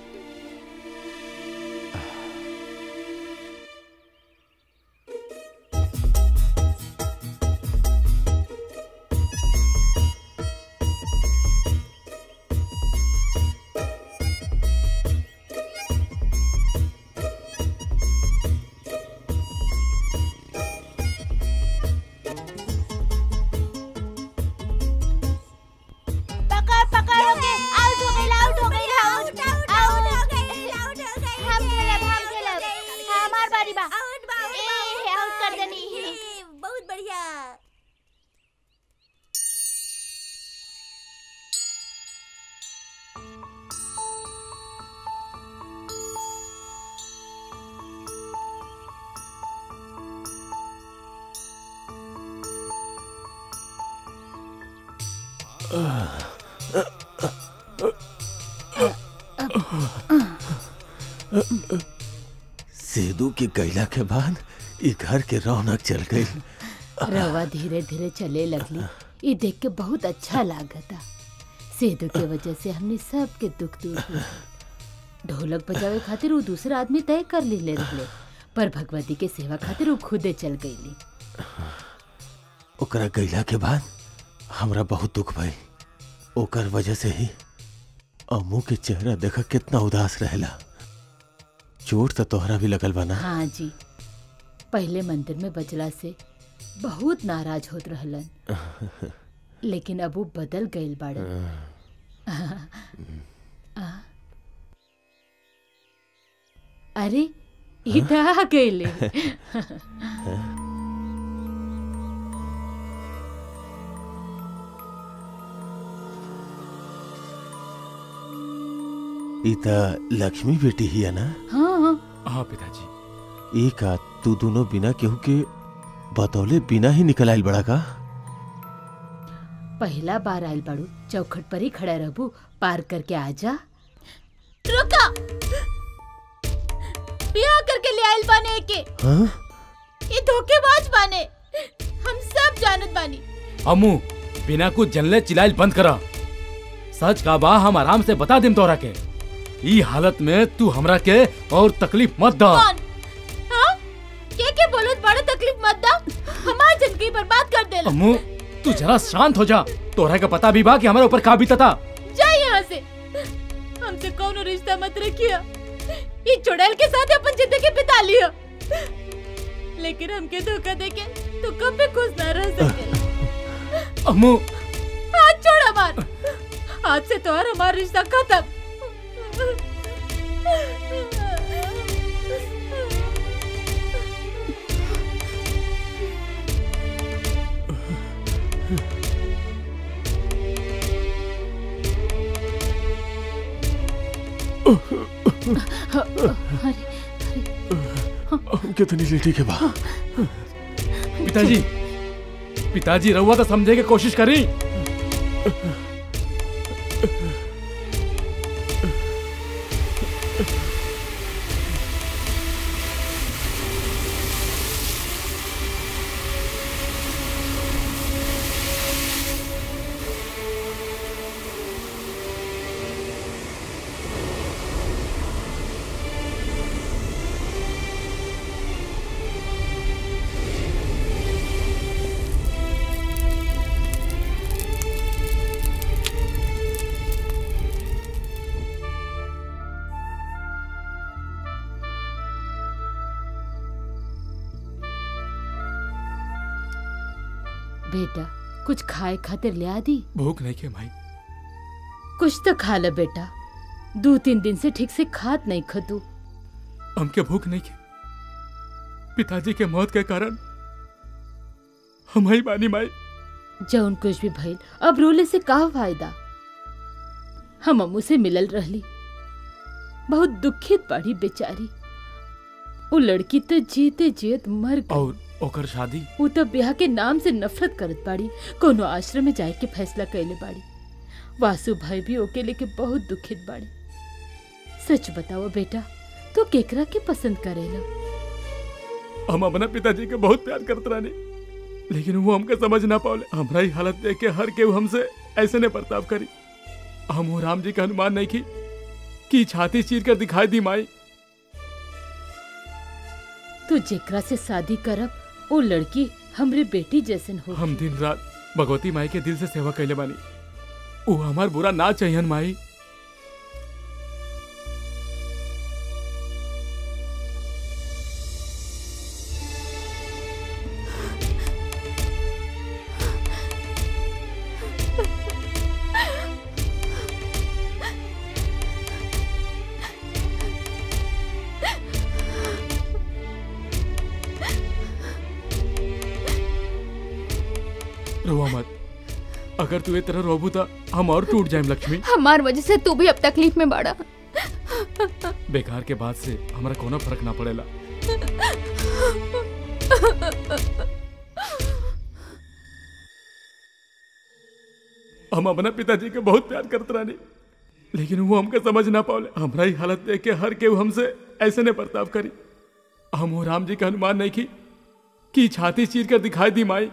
पकड़ पकड़ हो गए आउट हो गई आउट हो गई आउट आउट आउट हो गई आउट हो गई हम खेलब हम खेलब हमार बारी बा आउट बा ए आउट कर देनी बहुत बढ़िया सेदू के गैला के बाद ई घर के रौनक चल गई रवा धीरे धीरे चले लगली ये देख के बहुत अच्छा लागता सेदू के वजह से हमने सब के दुख दूर हो गए। ढोलक बजावे खातिर वो दूसरा आदमी तय कर ले रहले पर भगवती के सेवा खातिर वो खुदे चल गईली ओकरा गईला के बाद हमरा बहुत दुख भइल ओकर वजह से ही अम्मू के चेहरा देखा कितना उदास रहेला चोट तो तोहरा भी लगल बा ना हाँ जी पहले मंदिर में बजला से बहुत नाराज होत रहलन लेकिन अब वो बदल गईल बाड़न आ, अरे इधर आ गईले ई त लक्ष्मी बेटी ही है ना हाँ हाँ पिताजी ई का तू दोनों बिना केहू के बतौले बिना ही निकल आइल बड़ा का पहला बार आयल बाड़ू चौखट पर ही खड़ा रहबू पार करके आजा रुका ब्याह करके ले आइल बाने के हाँ? ये धोखेबाज बाने हम सब जानत बानी अम्मू बिना कुछ जनले चिल्लाइल बंद करा सच का बा हम आराम से बता देम तोरा के ई हालत में तू हमरा के और तकलीफ मत दा कौन हाँ के के बोलत बड़ा तकलीफ मत दा हमार जिंदगी बर्बाद कर देला अम्मू तू जरा शांत हो जा तोरा का पता भी बा कि हमारे ऊपर का बीता था जा यहाँ से हमसे कौन रिश्ता मत रखिया ये चुड़ैल के साथ अपन जिंदगी बिता लिया लेकिन हमके धोखा देके तू कब भी खुश ना रह सके अम्मू हाथ छोड़ हमार आज से तो और हमारा रिश्ता खत्म कितनी लेटी के बा पिताजी पिताजी रहुआ तो समझे के कोशिश करी बेटा कुछ खाए खातिर ले आ दी भूख नहीं के भाई कुछ तो खा ले बेटा दो तीन दिन से ठीक से खात नहीं खतू हमके भूख नहीं के पिताजी के मौत के कारण हम ही बानी माई जौन कुछ भी भइल अब रोले से का फायदा हम अम्मू से मिलल रहली बहुत दुखित बाड़ी बेचारी वो लड़की तो जीते जीत मर गई और ओकर शादी वो तो ब्याह के नाम से नफरत करत बाड़ी कोनो आश्रम में जाए के फैसला कैले बाड़ी वासु भाई भी ओके लेके बहुत दुखित बाड़े सच बताओ बेटा तो केकरा के पसंद करेला हम अपना पिताजी के बहुत प्यार करते रहने लेकिन वो हमके समझ ना पाओले हमारा ही हालत देख के हर केहू हमसे ऐसे ने बर्ताव करी हम वो राम जी का अनुमान नहीं की कि छाती चीर कर दिखाई दी माई तू जेकरा से शादी करब वो लड़की हमरे बेटी जैसन हो हम दिन रात भगवती माई के दिल से सेवा कैले बानी वो हमार बुरा ना चाहिए माई रोवा मत अगर तू ये तरह रोबू तो हम और टूट जाए लक्ष्मी हमार वजह से तू भी अब तकलीफ में बड़ा बेकार के बाद से हमारा कोनो फर्क ना पड़ेला हम अपना पिताजी के बहुत प्यार करते रहनी लेकिन वो हमके समझ ना पाओले हमारा ही हालत देख के हर केहू हमसे ऐसे ने बर्ताव करी हम वो राम जी का अनुमान नहीं की की छाती चीर कर दिखाई दी माई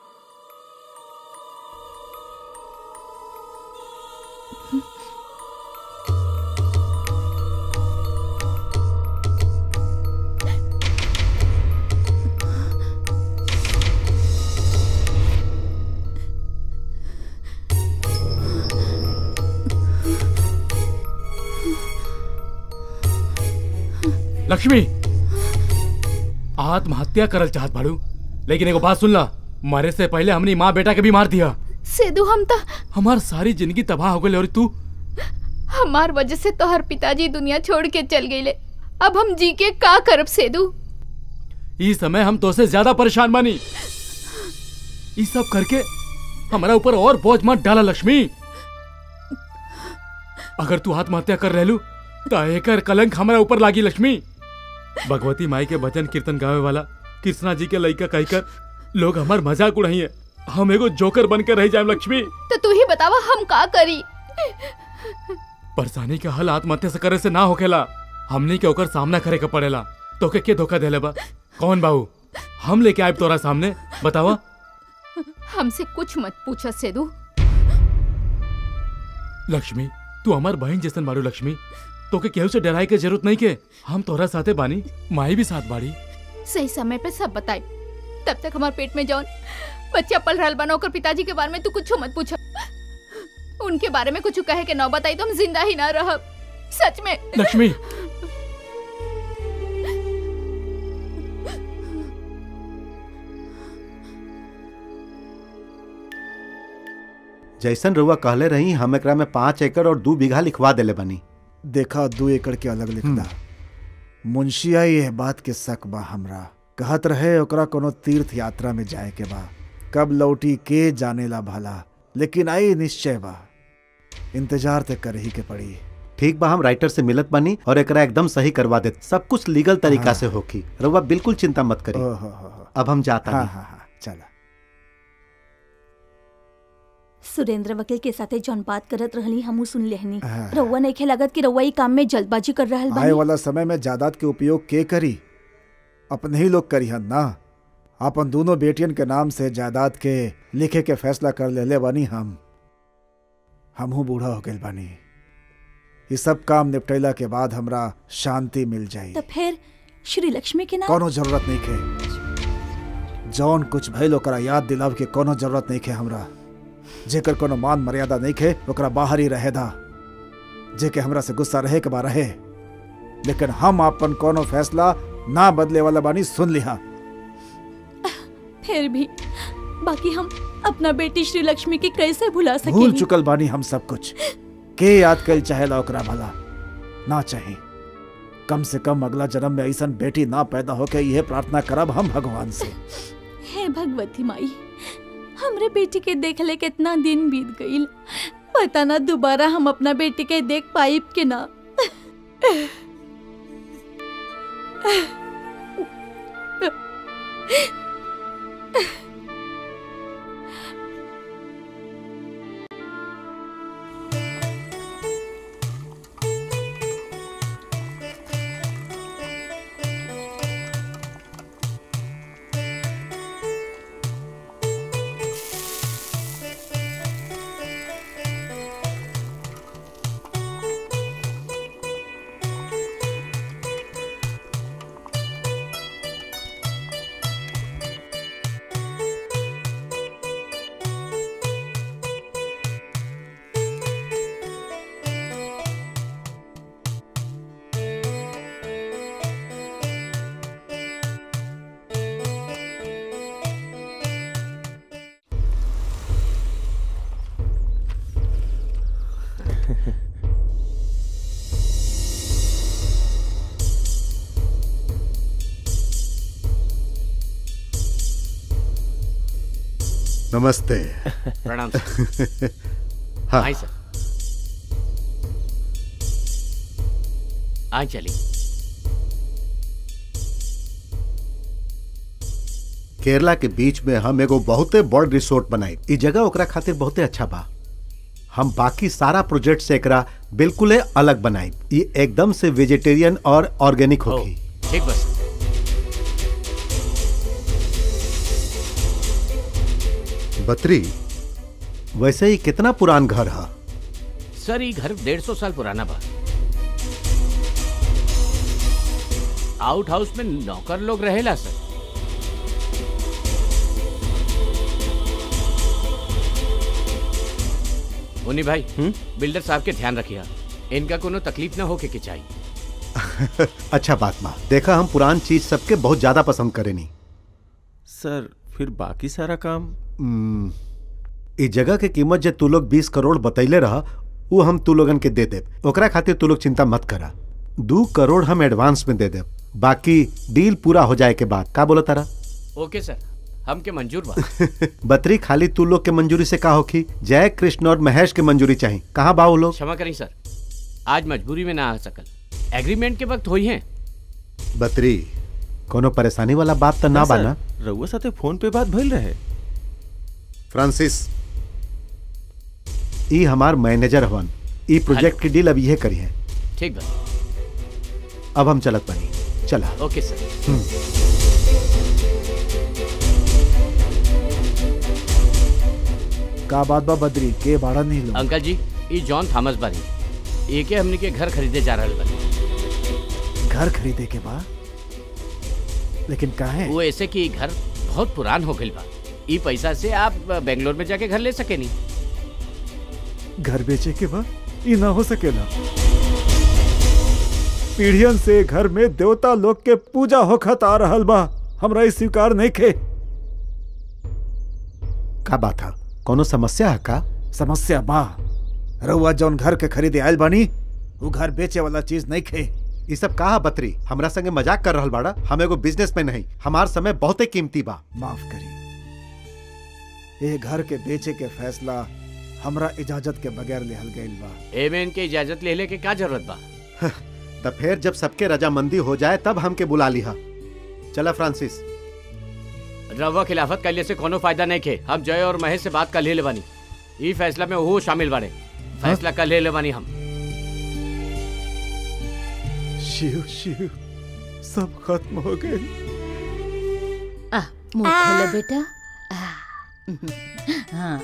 लक्ष्मी आत्महत्या करल चाहत बाड़ू लेकिन एगो बात सुन ला मरे से पहले हमनी माँ बेटा के भी मार दिया सेदू हम तो हमार सारी जिंदगी तबाह हो गई और तू हमार वजह से तोहर पिताजी दुनिया छोड़ के चल गईले अब हम जी के का करब सेदू इस समय हम तो से ज्यादा परेशान बानी ये सब करके हमारा ऊपर और बोझ मत डाला लक्ष्मी अगर तू आत्महत्या कर रहलू तो एकर कलंक हमारा ऊपर लागी लक्ष्मी भगवती माई के भजन कीर्तन गावे वाला कृष्णा जी के लइका कहकर लोग हमार मजाक उड़ाई है हम एगो जोकर बन के रह जाए लक्ष्मी तो तू ही बतावा हम का करी परेशानी का हल आत्महत्या से करे से ना होखेला हमने के ओकर सामना करे के पड़ेला तो के, के धोखा देले बा कौन बाबू हम लेके आए तोरा सामने बतावा हमसे कुछ मत पूछा सेदू लक्ष्मी तू हमार बहन जैसन बारू लक्ष्मी तो के केहू से डराए के जरूरत नहीं के हम तोरा साथे बानी माई भी साथ बाड़ी सही समय पे सब बताई तब तक हमारे पेट में जौन बच्चा पल रहल बना ओकर पिताजी के बारे में तू कुछ मत पूछा उनके बारे में कुछ कहे के न बताई तो हम जिंदा ही ना रहब सच में लक्ष्मी जैसन रुआ कहले रही हम एकरा में पाँच एकड़ और दू बीघा लिखवा देले बनी देखा दू एकड़ के अलग लिखदा मुंशिया यह बात के शक बा हमरा कहत रहे ओकरा कोनो तीर्थ यात्रा में जाए के बा कब लौटी के जाने ला भला लेकिन आई निश्चय बा इंतजार ते कर ही के पड़ी ठीक बा हम राइटर से मिलत बनी और एकरा एकदम सही करवा दे सब कुछ लीगल तरीका हाँ। से होखी रुआ बिल्कुल चिंता मत करी ओहो हो हो। अब हम जाता हाँ नहीं हाँ हाँ चला सुरेंद्र वकील के साथे जौन बात करत रहली हमू सुन लेहनी हाँ। रउआ नहीं लागत कि रउआ ई काम में जल्दबाजी कर रहल आए बानी वाला समय में जायदाद के उपयोग के करी अपने ही लोग करी हन ना अपन दोनों बेटियन के नाम से जायदाद के लिखे के फैसला कर ले ले बानी हम हमहू बूढ़ा हो गए बानी ये सब काम निपटैला के बाद हमरा शांति मिल जाई तो फिर श्री लक्ष्मी के नाम कोनो जरूरत नहीं के जौन कुछ भइल ओकरा याद दिलाव के कोनो जरूरत नहीं के हमरा जेकर कोनो मान मर्यादा नहीं के ओकरा बाहर ही रहे दा जेके हमरा से गुस्सा रहे के बा रहे लेकिन हम अपन कोनो फैसला ना बदले वाला बानी सुन लिहा फिर भी बाकी हम अपना बेटी श्री लक्ष्मी के कैसे भुला भूल सके चुकल बानी हम सब कुछ के याद कल चाहेला ओकरा भला ना चाहे कम से कम अगला जन्म में ऐसन बेटी ना पैदा होके यह प्रार्थना करब हम भगवान से हे भगवती माई हमरे बेटी के देखले कितना दिन बीत गईल पता ना दोबारा हम अपना बेटी के देख पाइब के ना नमस्ते प्रणाम हाँ आई सर आ चली केरला के बीच में हम एगो बहुते बड़ रिसोर्ट बनाई ई जगह ओकरा खातिर बहुते अच्छा बा हम बाकी सारा प्रोजेक्ट से एकरा बिल्कुल अलग बनाई ई एकदम से वेजिटेरियन और ऑर्गेनिक होगी ठीक बस बतरी वैसे ही कितना पुरान घर है सर ये घर डेढ़ सौ साल पुराना बा आउट हाउस में नौकर लोग रहेला सर मुन्नी भाई बिल्डर साहब के ध्यान रखिया इनका कोनो तकलीफ ना होके के चाहिए अच्छा बात बा देखा हम पुरान चीज सबके बहुत ज्यादा पसंद करेनी सर फिर बाकी सारा काम हम्म, ई जगह के कीमत जे तू लोग बीस करोड़ बतैले रहा वो हम तू लोगन के दे देब ओकरा खातिर तू लोग चिंता मत करा दू करोड़ हम एडवांस में दे देब बाकी डील पूरा हो जाए के बाद का बोला तारा ओके सर हमके मंजूर बा बतरी खाली तू लोग के मंजूरी से का होखी जय कृष्ण और महेश के मंजूरी चाहिए कहाँ बा वो लोग क्षमा करें सर आज मजबूरी में ना आ सकल एग्रीमेंट के वक्त हुई है बतरी कोनो परेशानी वाला बात तो ना सर, बाना रउआ साथे फोन पे बात भइल रहे फ्रांसिस ई हमार मैनेजर हवन ई प्रोजेक्ट की डील अब ये करी है ठीक बा अब हम चलत बनी चला ओके सर का बात बा बद्री के भाड़ा नहीं लो अंकल जी ये जॉन थॉमस बानी एके हमने के घर खरीदे जा रहल बानी घर खरीदे के बाद लेकिन काहे वो ऐसे कि ई घर बहुत पुरान हो गइल बा ई पैसा से आप बेंगलोर में जाके घर ले सके नहीं घर बेचे के बाद ये ना हो सकेला पीढ़ियन से घर में देवता लोग के पूजा होखत आ रहल बा हमरा ई स्वीकार नहीं खे का बात है कोनो समस्या है का समस्या बा रउआ जौन घर के खरीदे आयल बानी वो घर बेचे वाला चीज नहीं खे ये सब कहा बतरी हमरा संगे मजाक कर रहल बाड़ा हम एगो बिजनेस में नहीं हमार समय बहुते कीमती बा माफ करी ये घर के बेचे के फैसला हमरा इजाजत के बगैर लेहल गइल बा एमे इनके इजाजत ले ले के का जरूरत बा तब फिर जब सबके रजामंदी हो जाए तब हमके बुला लिहा चला फ्रांसिस रवा खिलाफत कैले से कोनो फायदा नहीं खे हम जय और महेश से बात कर ले बानी ई फैसला में वो शामिल बारे फैसला कर ले बानी हम शिव शिव सब खत्म हो गए आ मुंह खोलो बेटा आ, हाँ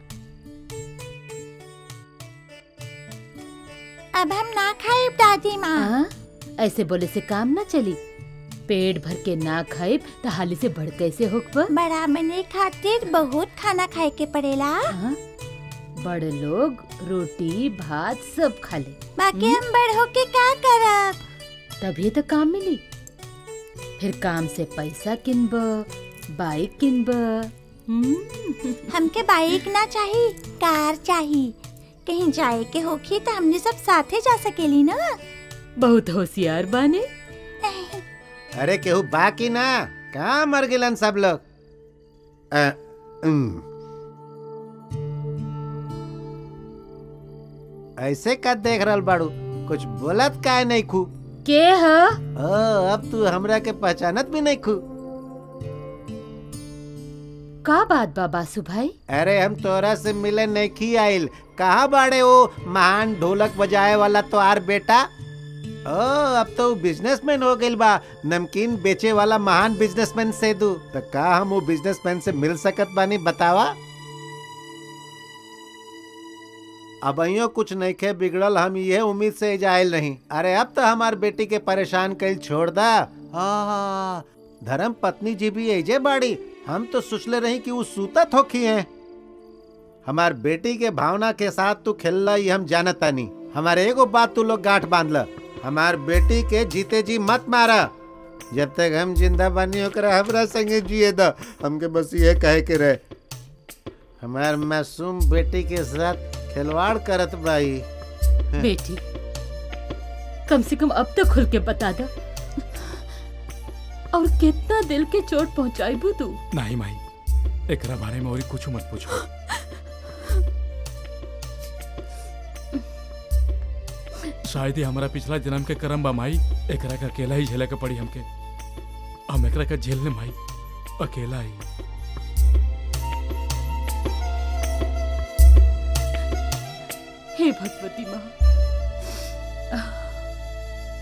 अब हम ना खाए दादी माँ हाँ? ऐसे बोले से काम ना चली पेट भर के ना खाए तो हाली से बढ़ कैसे होकबा बड़ा मने खातिर बहुत खाना खाए के पड़ेला बड़ लोग रोटी भात सब खा ले बाकी हम बड़ होके क्या करब तभी तो काम मिली फिर काम से पैसा किनब बाइक किनब हमके बाइक ना चाहिए कार चाहिए कहीं जाए के होखी तो हमने सब साथे जा सकेली ना बहुत होशियार बाने अरे केहू बाकी ना कहाँ मर गिलन सब लोग अ, उम। ऐसे का देख रहल बाड़ू कुछ बोलत काहे नहीं खू के ह ओ अब तू हमरा के पहचानत भी नहीं खू का बात बा बासु भाई अरे हम तोरा से मिले नहीं खी आइल कहाँ बाड़े वो महान ढोलक बजाए वाला तो आर बेटा ओ अब तो बिजनेसमैन हो गइल बा नमकीन बेचे वाला महान बिजनेसमैन से दू तो का हम वो बिजनेसमैन से मिल सकत बानी बतावा अब अइयो कुछ नहीं खे बिगड़ल हम ये उम्मीद से जायल नहीं अरे अब तो हमार बेटी के परेशान कल छोड़ दा हाँ धर्म पत्नी जी भी एजे बाड़ी हम तो सोचले रही कि वो सूतत होखी हैं हमार बेटी के भावना के साथ तू खेल ये हम जानता नहीं हमारे एगो बात तू लोग गांठ बांध ल हमार बेटी के जीते जी मत मारा जब तक हम जिंदा बानी ओकरा हमरा संगे जिए द हमके बस ये कहे के रहे हमार मासूम बेटी के साथ खिलवाड़ करत भाई बेटी कम से कम अब तो खुल के बता दो और कितना दिल के चोट पहुंचाई बू तू नहीं माई एकरा बारे में और कुछ मत पूछो शायद ही हमारा पिछला जन्म के कर्म बा माई एकरा का अकेला ही झेले के पड़ी हमके हम एकरा का झेलने माई अकेला ही हे भगवती माँ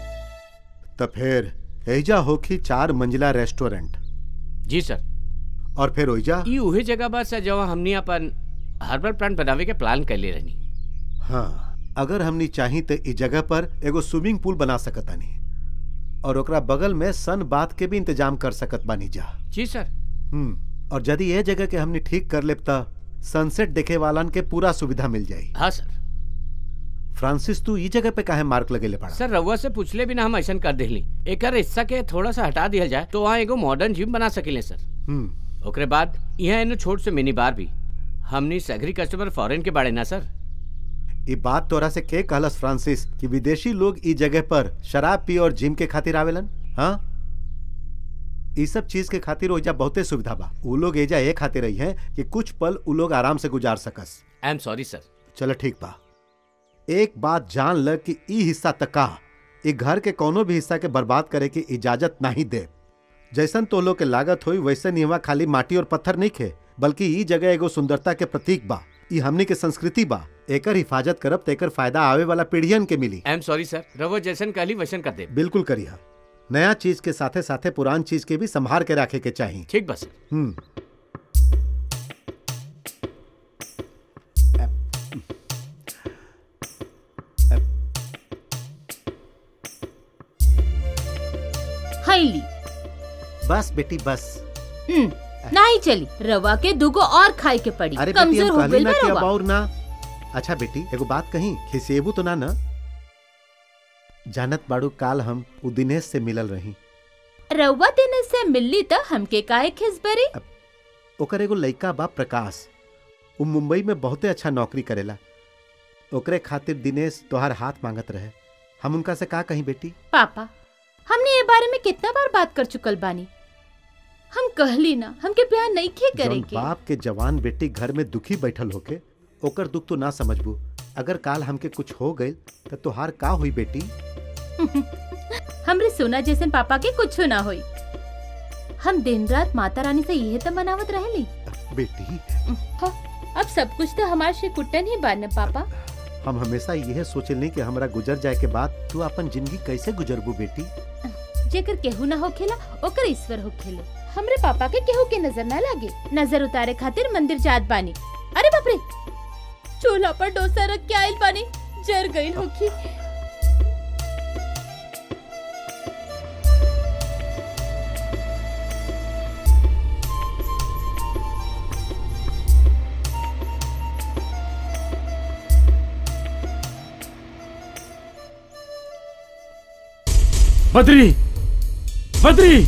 तो फिर एजा होखी चार मंजिला रेस्टोरेंट जी सर और फिर ओइजा ई उहे जगह बस है जहाँ हमनी अपन हर्बल प्लांट बनावे के प्लान कर ले रहनी हाँ अगर हमनी चाही तो इस जगह पर एगो स्विमिंग पूल बना सकतानी और ओकरा बगल में सन बाथ के भी इंतजाम कर सकत बानी जा जी सर हम्म और यदि ये जगह के हमनी ठीक कर लेब त सनसेट देखे वालन के पूरा सुविधा मिल जाई हाँ सर फ्रांसिस तू ई जगह पे काहे मार्क लगेले पड़ा सर रउआ से पूछले बिना हम ऐसा कर देली एकर हिस्सा के थोड़ा सा हटा दिया जाए तो वहाँ एगो मॉडर्न जिम बना सकिले सर हम्म ओकरे बाद यहाँ एनो छोट से मिनी बार भी हमनी सगरी कस्टमर फॉरेन के बाड़े ना सर ई बात तोरा से के कहलस फ्रांसिस कि विदेशी लोग ई जगह पर शराब पी और जिम के खातिर आवेलन हाँ ई सब चीज के खातिर ओइजा बहुते सुविधा बा उ लोग एजा ए खातिर रही हैं कि कुछ पल उ लोग आराम से गुजार सकस आई एम सॉरी सर चलो ठीक बा एक बात जान ल कि ई हिस्सा तक का ई घर के कोनो भी हिस्सा के बर्बाद करे की इजाजत नहीं दे जैसन तो लोग के लागत हुई वैसे निवा खाली माटी और पत्थर नहीं खे बल्कि ई जगह एगो सुंदरता के प्रतीक बा ई हमनी के संस्कृति बा एकर हिफाजत करब तो एकर फायदा आवे वाला पीढ़ियन के मिली आई एम सॉरी सर रउआ जैसन कहली वैसन कर दे बिल्कुल करिहा नया चीज के साथे साथे पुरान चीज के भी संभाल के रखे के चाहिए ठीक बस हम्म हैली बस बेटी बस हम्म, नहीं चली रवा के दुगो और खाए के पड़ी अरे बेटी कमजोर हम हो कहली गई ना कि अब रवा और ना अच्छा बेटी एगो बात कही खिसेबू तो ना ना जानत बाड़ू काल हम उ दिनेश से मिलल रही रवा दिन से मिलली त हमके काहे खिसबरी ओकर एगो लइका बा प्रकाश उ मुंबई में बहुते अच्छा नौकरी करेला ओकरे खातिर दिनेश तोहार हाथ मांगत रहे हम उनका से का कहीं बेटी पापा हमने ये बारे में कितना बार बात कर चुकल बानी हम कहली ना हमके प्यार नहीं खे जौन करेंगे बाप के जवान बेटी घर में दुखी बैठल होके ओकर दुख तो ना समझबू अगर काल हमके कुछ हो गई तो तोहार का हुई बेटी हमरे सोना जैसे पापा के कुछ ना होई हम दिन रात माता रानी से यही तो मनावत रहली बेटी हाँ, अब सब कुछ तो हमारे से कुट्टन ही बान पापा हम हमेशा यह सोचलनी कि हमरा गुजर जाए के बाद तू अपन जिंदगी कैसे गुजरबू बेटी जेकर केहू ना होखेला ओकर ईश्वर होखेले हमरे पापा के केहू के नजर ना लागे नजर उतारे खातिर मंदिर जात बानी अरे बाप रे चूल्हा पर डोसा रख के आइल बानी जर गइल होखी बद्री बद्री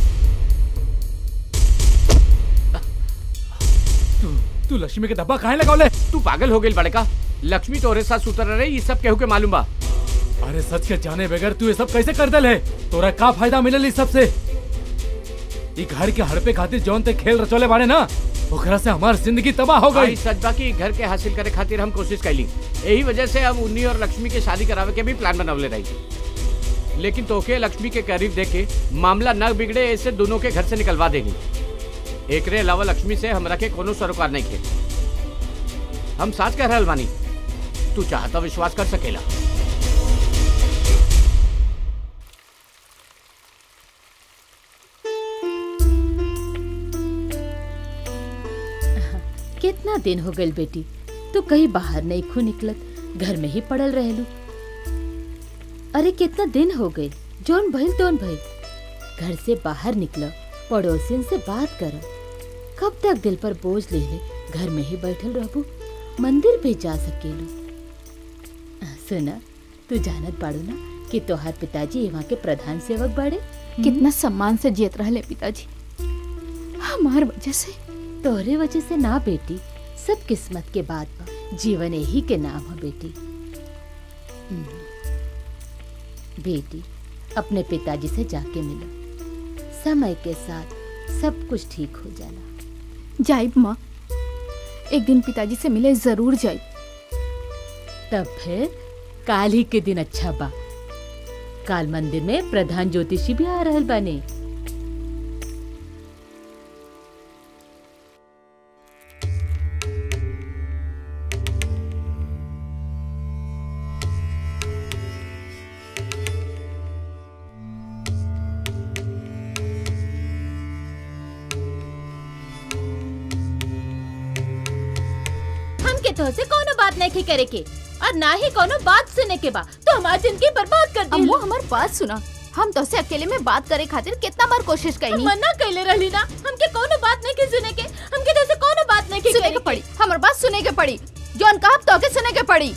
तू तू लक्ष्मी के डब्बा काहे लगावले तू पागल हो गई बड़का लक्ष्मी तोरे साथ सुतर रहे ये सब केहू के मालूम बा अरे सच के जाने बगैर तू ये सब कैसे कर दल है तोरा का फायदा मिलल इस सब से ई घर के हड़पे खातिर जौन ते खेल रचोले बाड़े ना ओकरा से हमार जिंदगी तबाह हो भाई गई सच बा की घर के हासिल करे खातिर हम कोशिश कैली यही वजह से हम उन्नी और लक्ष्मी के शादी करावे के भी प्लान बनवले रही लेकिन तोके लक्ष्मी के करीब देखे मामला न बिगड़े ऐसे दोनों के घर से निकलवा देगी एकरे अलावा लक्ष्मी से हमरा के कोनो सरोकार नहीं खे हम साथ कह रहल बानी तू चाहता विश्वास कर सकेला कितना दिन हो गइल बेटी तू कहीं बाहर नहीं खू निकलत घर में ही पड़ल रहेलू अरे कितना दिन हो गए जोन भइल तोन भइल घर से बाहर निकल पड़ोसिन से बात कर कब तक दिल पर बोझ ले ले घर में ही बैठल रहबू मंदिर भी जा सकेलू सुना तू जानत बाड़ू ना कि तोहार पिताजी यहाँ के प्रधान सेवक बाड़े कितना सम्मान से जियत रहले पिताजी हमार वजह से तोहरे वजह से ना बेटी सब किस्मत के बात बा जीवन यही के नाम है बेटी हम्म। बेटी अपने पिताजी से जाके मिलो समय के साथ सब कुछ ठीक हो जाला जाइब माँ एक दिन पिताजी से मिले जरूर जाइब तब फिर काल ही के दिन अच्छा बा काल मंदिर में प्रधान ज्योतिषी भी आ रहल बाने तो से कोनो बात नहीं की करे के और ना ही कोनो बात सुने के बा तो हमारी जिंदगी बर्बाद कर दी अम्मू हमार बात सुना हम तो से अकेले में बात करे खातिर कितना बार कोशिश कईनी मना कैले रहली ना हमके कोनो बात नहीं की सुने के हमके तो से कोनो बात नहीं की सुने के पड़ी हमार बात सुने के पड़ी जौन कहा तो के सुने के पड़ी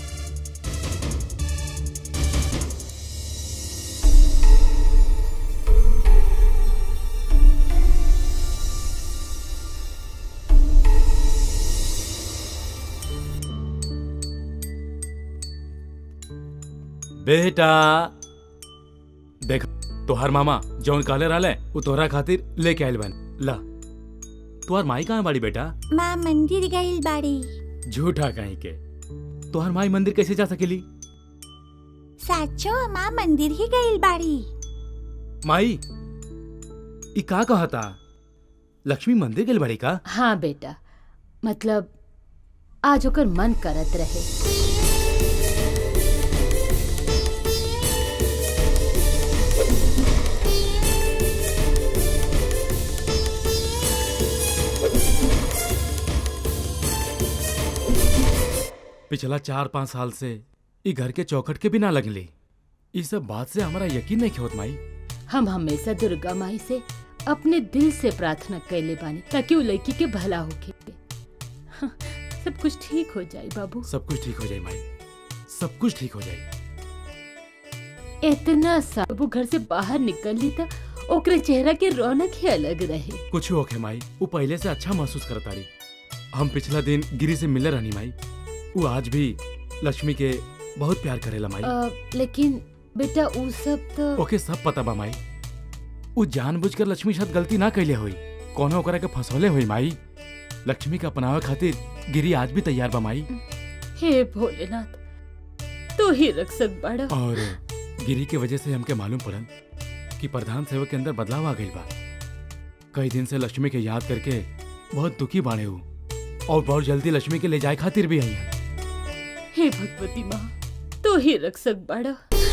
बेटा देख तोहर मामा जौन कहले रहले उ तोहरा खातिर लेके आइल बन ला तोहर माई कहाँ बाड़ी बेटा माँ मंदिर गई बाड़ी झूठा कहीं के तोहर माई मंदिर कैसे जा सकेली साचो माँ मंदिर ही गई बाड़ी माई ई का कहता लक्ष्मी मंदिर गेल बाड़ी का हाँ बेटा मतलब आज ओकर मन करत रहे पिछला चार पाँच साल से ई घर के चौखट के बिना लगली ई सब बात से हमारा यकीन नहीं होत माई हम हमेशा दुर्गा माई से अपने दिल से प्रार्थना कैले बानी ताकि वो लड़की के भला होके हाँ, सब कुछ ठीक हो जाए बाबू सब कुछ ठीक हो जाए माई सब कुछ ठीक हो जाए इतना सा वो घर से बाहर निकल ली था ओकरे चेहरा के रौनक ही अलग रहे कुछ होके माई वो पहले से अच्छा महसूस करता रही हम पिछला दिन गिरी से मिले रहनी माई वो आज भी लक्ष्मी के बहुत प्यार करेला माई अ, लेकिन बेटा वो सब तो ओके सब पता बा माई वो जानबूझकर लक्ष्मी साथ गलती ना कैले हुई कोनो ओकरा के फंसौले हुई माई लक्ष्मी के अपनावे खातिर गिरी आज भी तैयार बा माई हे भोलेनाथ तू ही रक्षक बड़ा और गिरी के वजह से हमके मालूम पड़ल कि प्रधान सेवक के अंदर बदलाव आ गई बा कई दिन से लक्ष्मी के याद करके बहुत दुखी बाड़े हूँ और बहुत जल्दी लक्ष्मी के ले जाए खातिर भी आई हैं हे भगवती माँ तू ही रक्षक बड़ा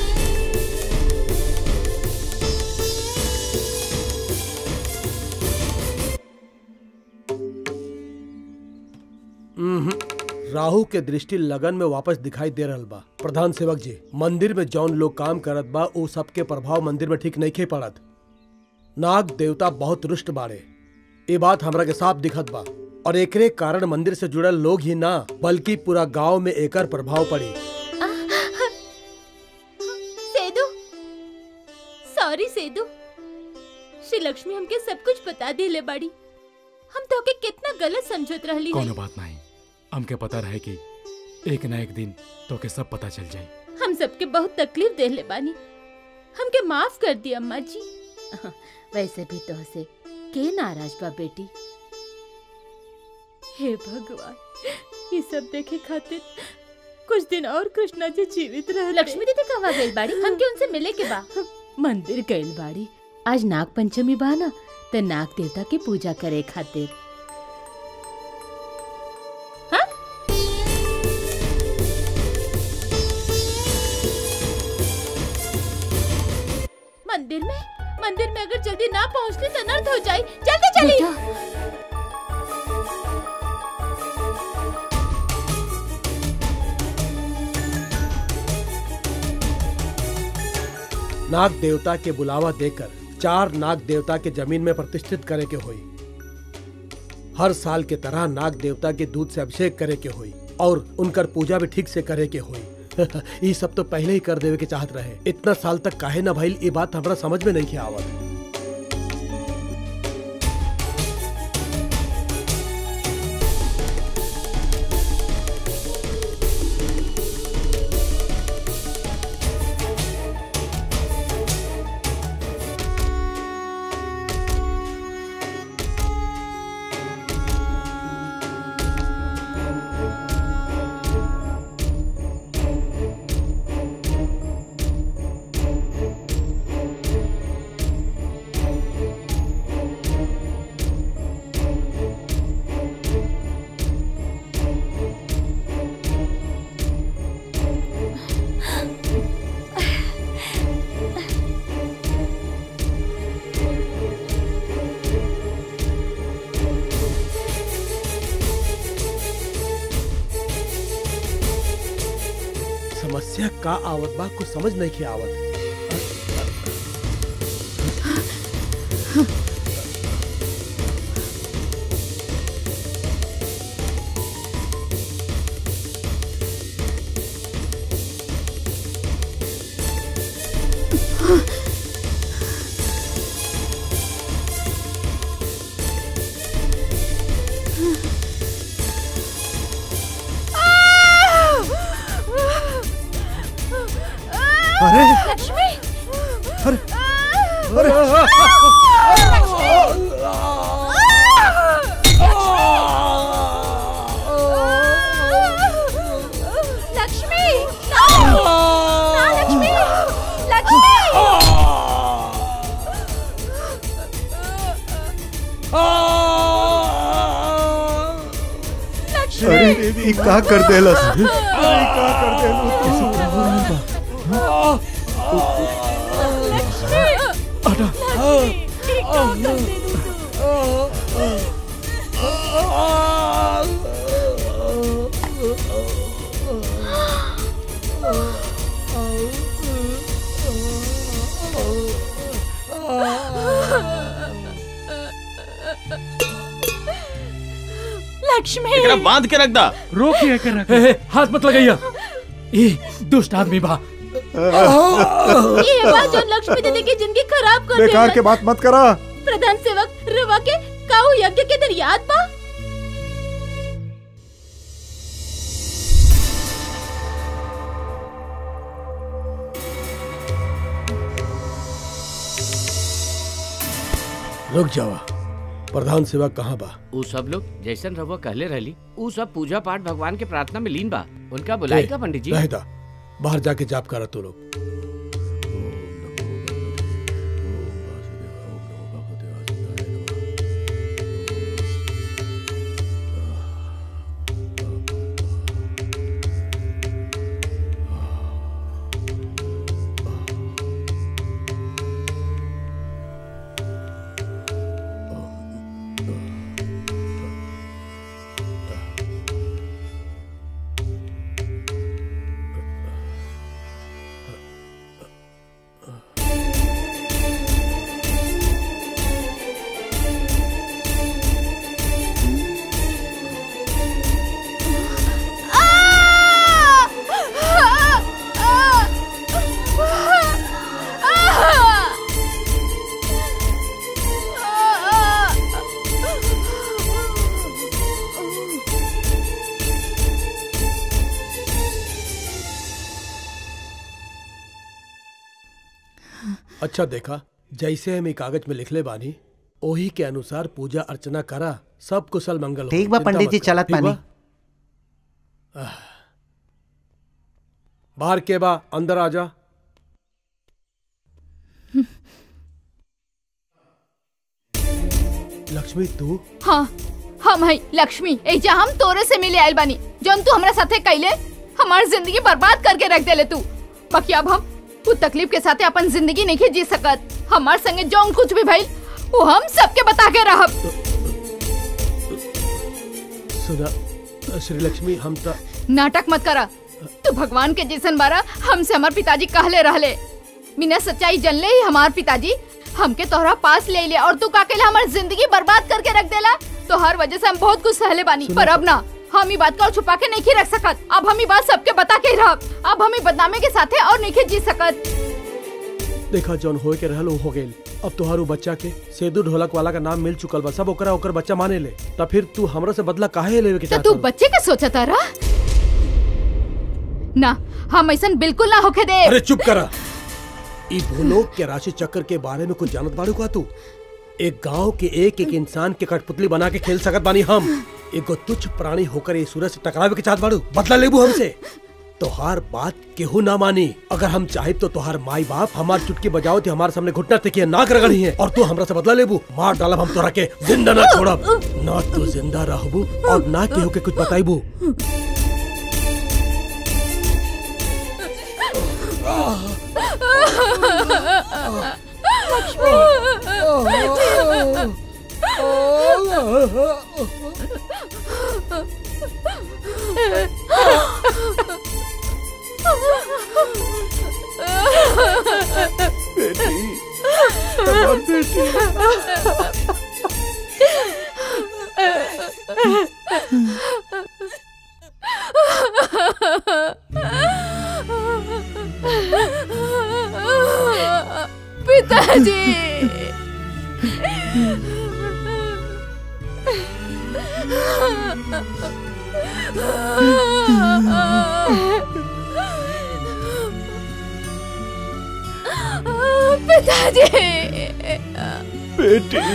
राहु के दृष्टि लगन में वापस दिखाई दे रहल बा प्रधान सेवक जी मंदिर में जौन लोग काम करत बा उ सबके प्रभाव मंदिर में ठीक नहीं खे पड़त नाग देवता बहुत रुष्ट बाड़े ये बात हमरा के साफ दिखत बा और एकरे कारण मंदिर से जुड़ल लोग ही ना बल्कि पूरा गांव में एकर प्रभाव पड़ी सेदू सॉरी सेदू श्री लक्ष्मी हमके सब कुछ बता दिले बाड़ी हम तो के कितना गलत समझत रहली है कोनो बात नहीं हमके पता रहे कि एक ना एक दिन तो के सब पता चल जाए हम सबके बहुत तकलीफ देले बानी हमके माफ कर दी अम्मा जी वैसे भी तो से के नाराज बा बेटी हे भगवान ये सब देखे खातिर कुछ दिन और कृष्णा जी जीवित रह लक्ष्मी दीदी कहवा गई बाड़ी हमके उनसे मिले के बा मंदिर गइल बाड़ी आज नाग पंचमी बा ना ते नाग देवता की पूजा करे खातिर मंदिर में मंदिर में अगर जल्दी ना पहुंचते तो अनर्थ हो जाए जल्दी चली नाग देवता के बुलावा देकर चार नाग देवता के जमीन में प्रतिष्ठित करे के हुई हर साल के तरह नाग देवता के दूध से अभिषेक करे के हुई और उनकर पूजा भी ठीक से करे के हुई ये सब तो पहले ही कर देवे के चाहत रहे इतना साल तक काहे ना भइल ये बात हमरा समझ में नहीं के आवत समस्या का आवत बा कुछ समझ नहीं के आवत अरे लक्ष्मी अरे अरे लक्ष्मी ना ना, लक्ष्मी लक्ष्मी अरे ई का कर देलस अरे ई का कर देलस लक्ष्मी एकरा बांध के रख दा रोकिए के रख हाथ मत लगाइए ये दुष्ट आदमी बा ये बात जो लक्ष्मी दीदी की जिंदगी खराब कर बेकार देला। के बात मत करा प्रधान सेवक रवा के काऊ यज्ञ के दिन याद बा रुक जावा प्रधान सेवा कहाँ बा उ सब लोग जैसन रहुआ कहले रहली उ सब पूजा पाठ भगवान के प्रार्थना में लीन बा उनका बुलाई का पंडित जी रहता बाहर जाके जाप करा तू लोग अच्छा देखा जैसे हम ई कागज में लिखले बानी ओही के अनुसार पूजा अर्चना करा सब कुशल मंगल ठीक होई, बा चिंता पंडित मत जी, कर, चलत ठीक बा? बानी। आह। बाहर के बा अंदर आ जा लक्ष्मी तू हाँ हम है लक्ष्मी एजा हम तोरे से मिले आयल बानी जौन तू हमरा साथे कैले हमार जिंदगी बर्बाद करके रख देले तू बाकी अब हम तू तकलीफ के साथे अपन जिंदगी नहीं जी सकत हमार संगे जौन कुछ भी भइल वो हम सबके बता के रहब सुना श्री लक्ष्मी हम तो नाटक मत करा तू भगवान के जैसन बारा हमसे हमार पिताजी कहले रहले बिना सच्चाई जनले ही हमार पिताजी हमके तोहरा पास ले ले और तू का केला हमार जिंदगी बर्बाद करके रख देला तो हर वजह से हम बहुत कुछ सहले बानी पर अब ना हम ई बात का छुपा के नहीं रख सकत अब हम ई बात सबके बता के रहब अब हम ई बदनामी के साथे और नहीं जी सकत देखा जौन होए के रहल उ हो गेल अब तोहारू बच्चा के सेदू ढोलक वाला का नाम मिल चुकल बा सब ओकरा ओकर बच्चा माने ले तब फिर तू हमरा से बदला काहे लेवे के तो चाहत तू बच्चे का सोचता रहा ना हम ऐसा बिल्कुल ना होके दे अरे चुप करा ई भूलोक के राशि चक्र के बारे में कुछ जानत बाड़ू का तू एक गांव के एक एक इंसान के कठपुतली बना के खेल सकत बानी हम एगो तुच्छ प्राणी होकर ये सूरज से टकरावे के चाहत बाड़ू बदला लेबू हमसे तोहार बात केहू ना मानी अगर हम चाहे तो तोहार माई बाप हमार चुटकी बजाओ थे हमारे सामने घुटना टेकिए नाक रगड़ी है और तू हमरा से बदला लेबू मार डालब हम तोरा के जिंदा ना छोड़ब ना तू जिंदा रहबू और ना केहू के कुछ बताइबू लक्ष्मी हमार बेटी पिताजी पिताजी बेटी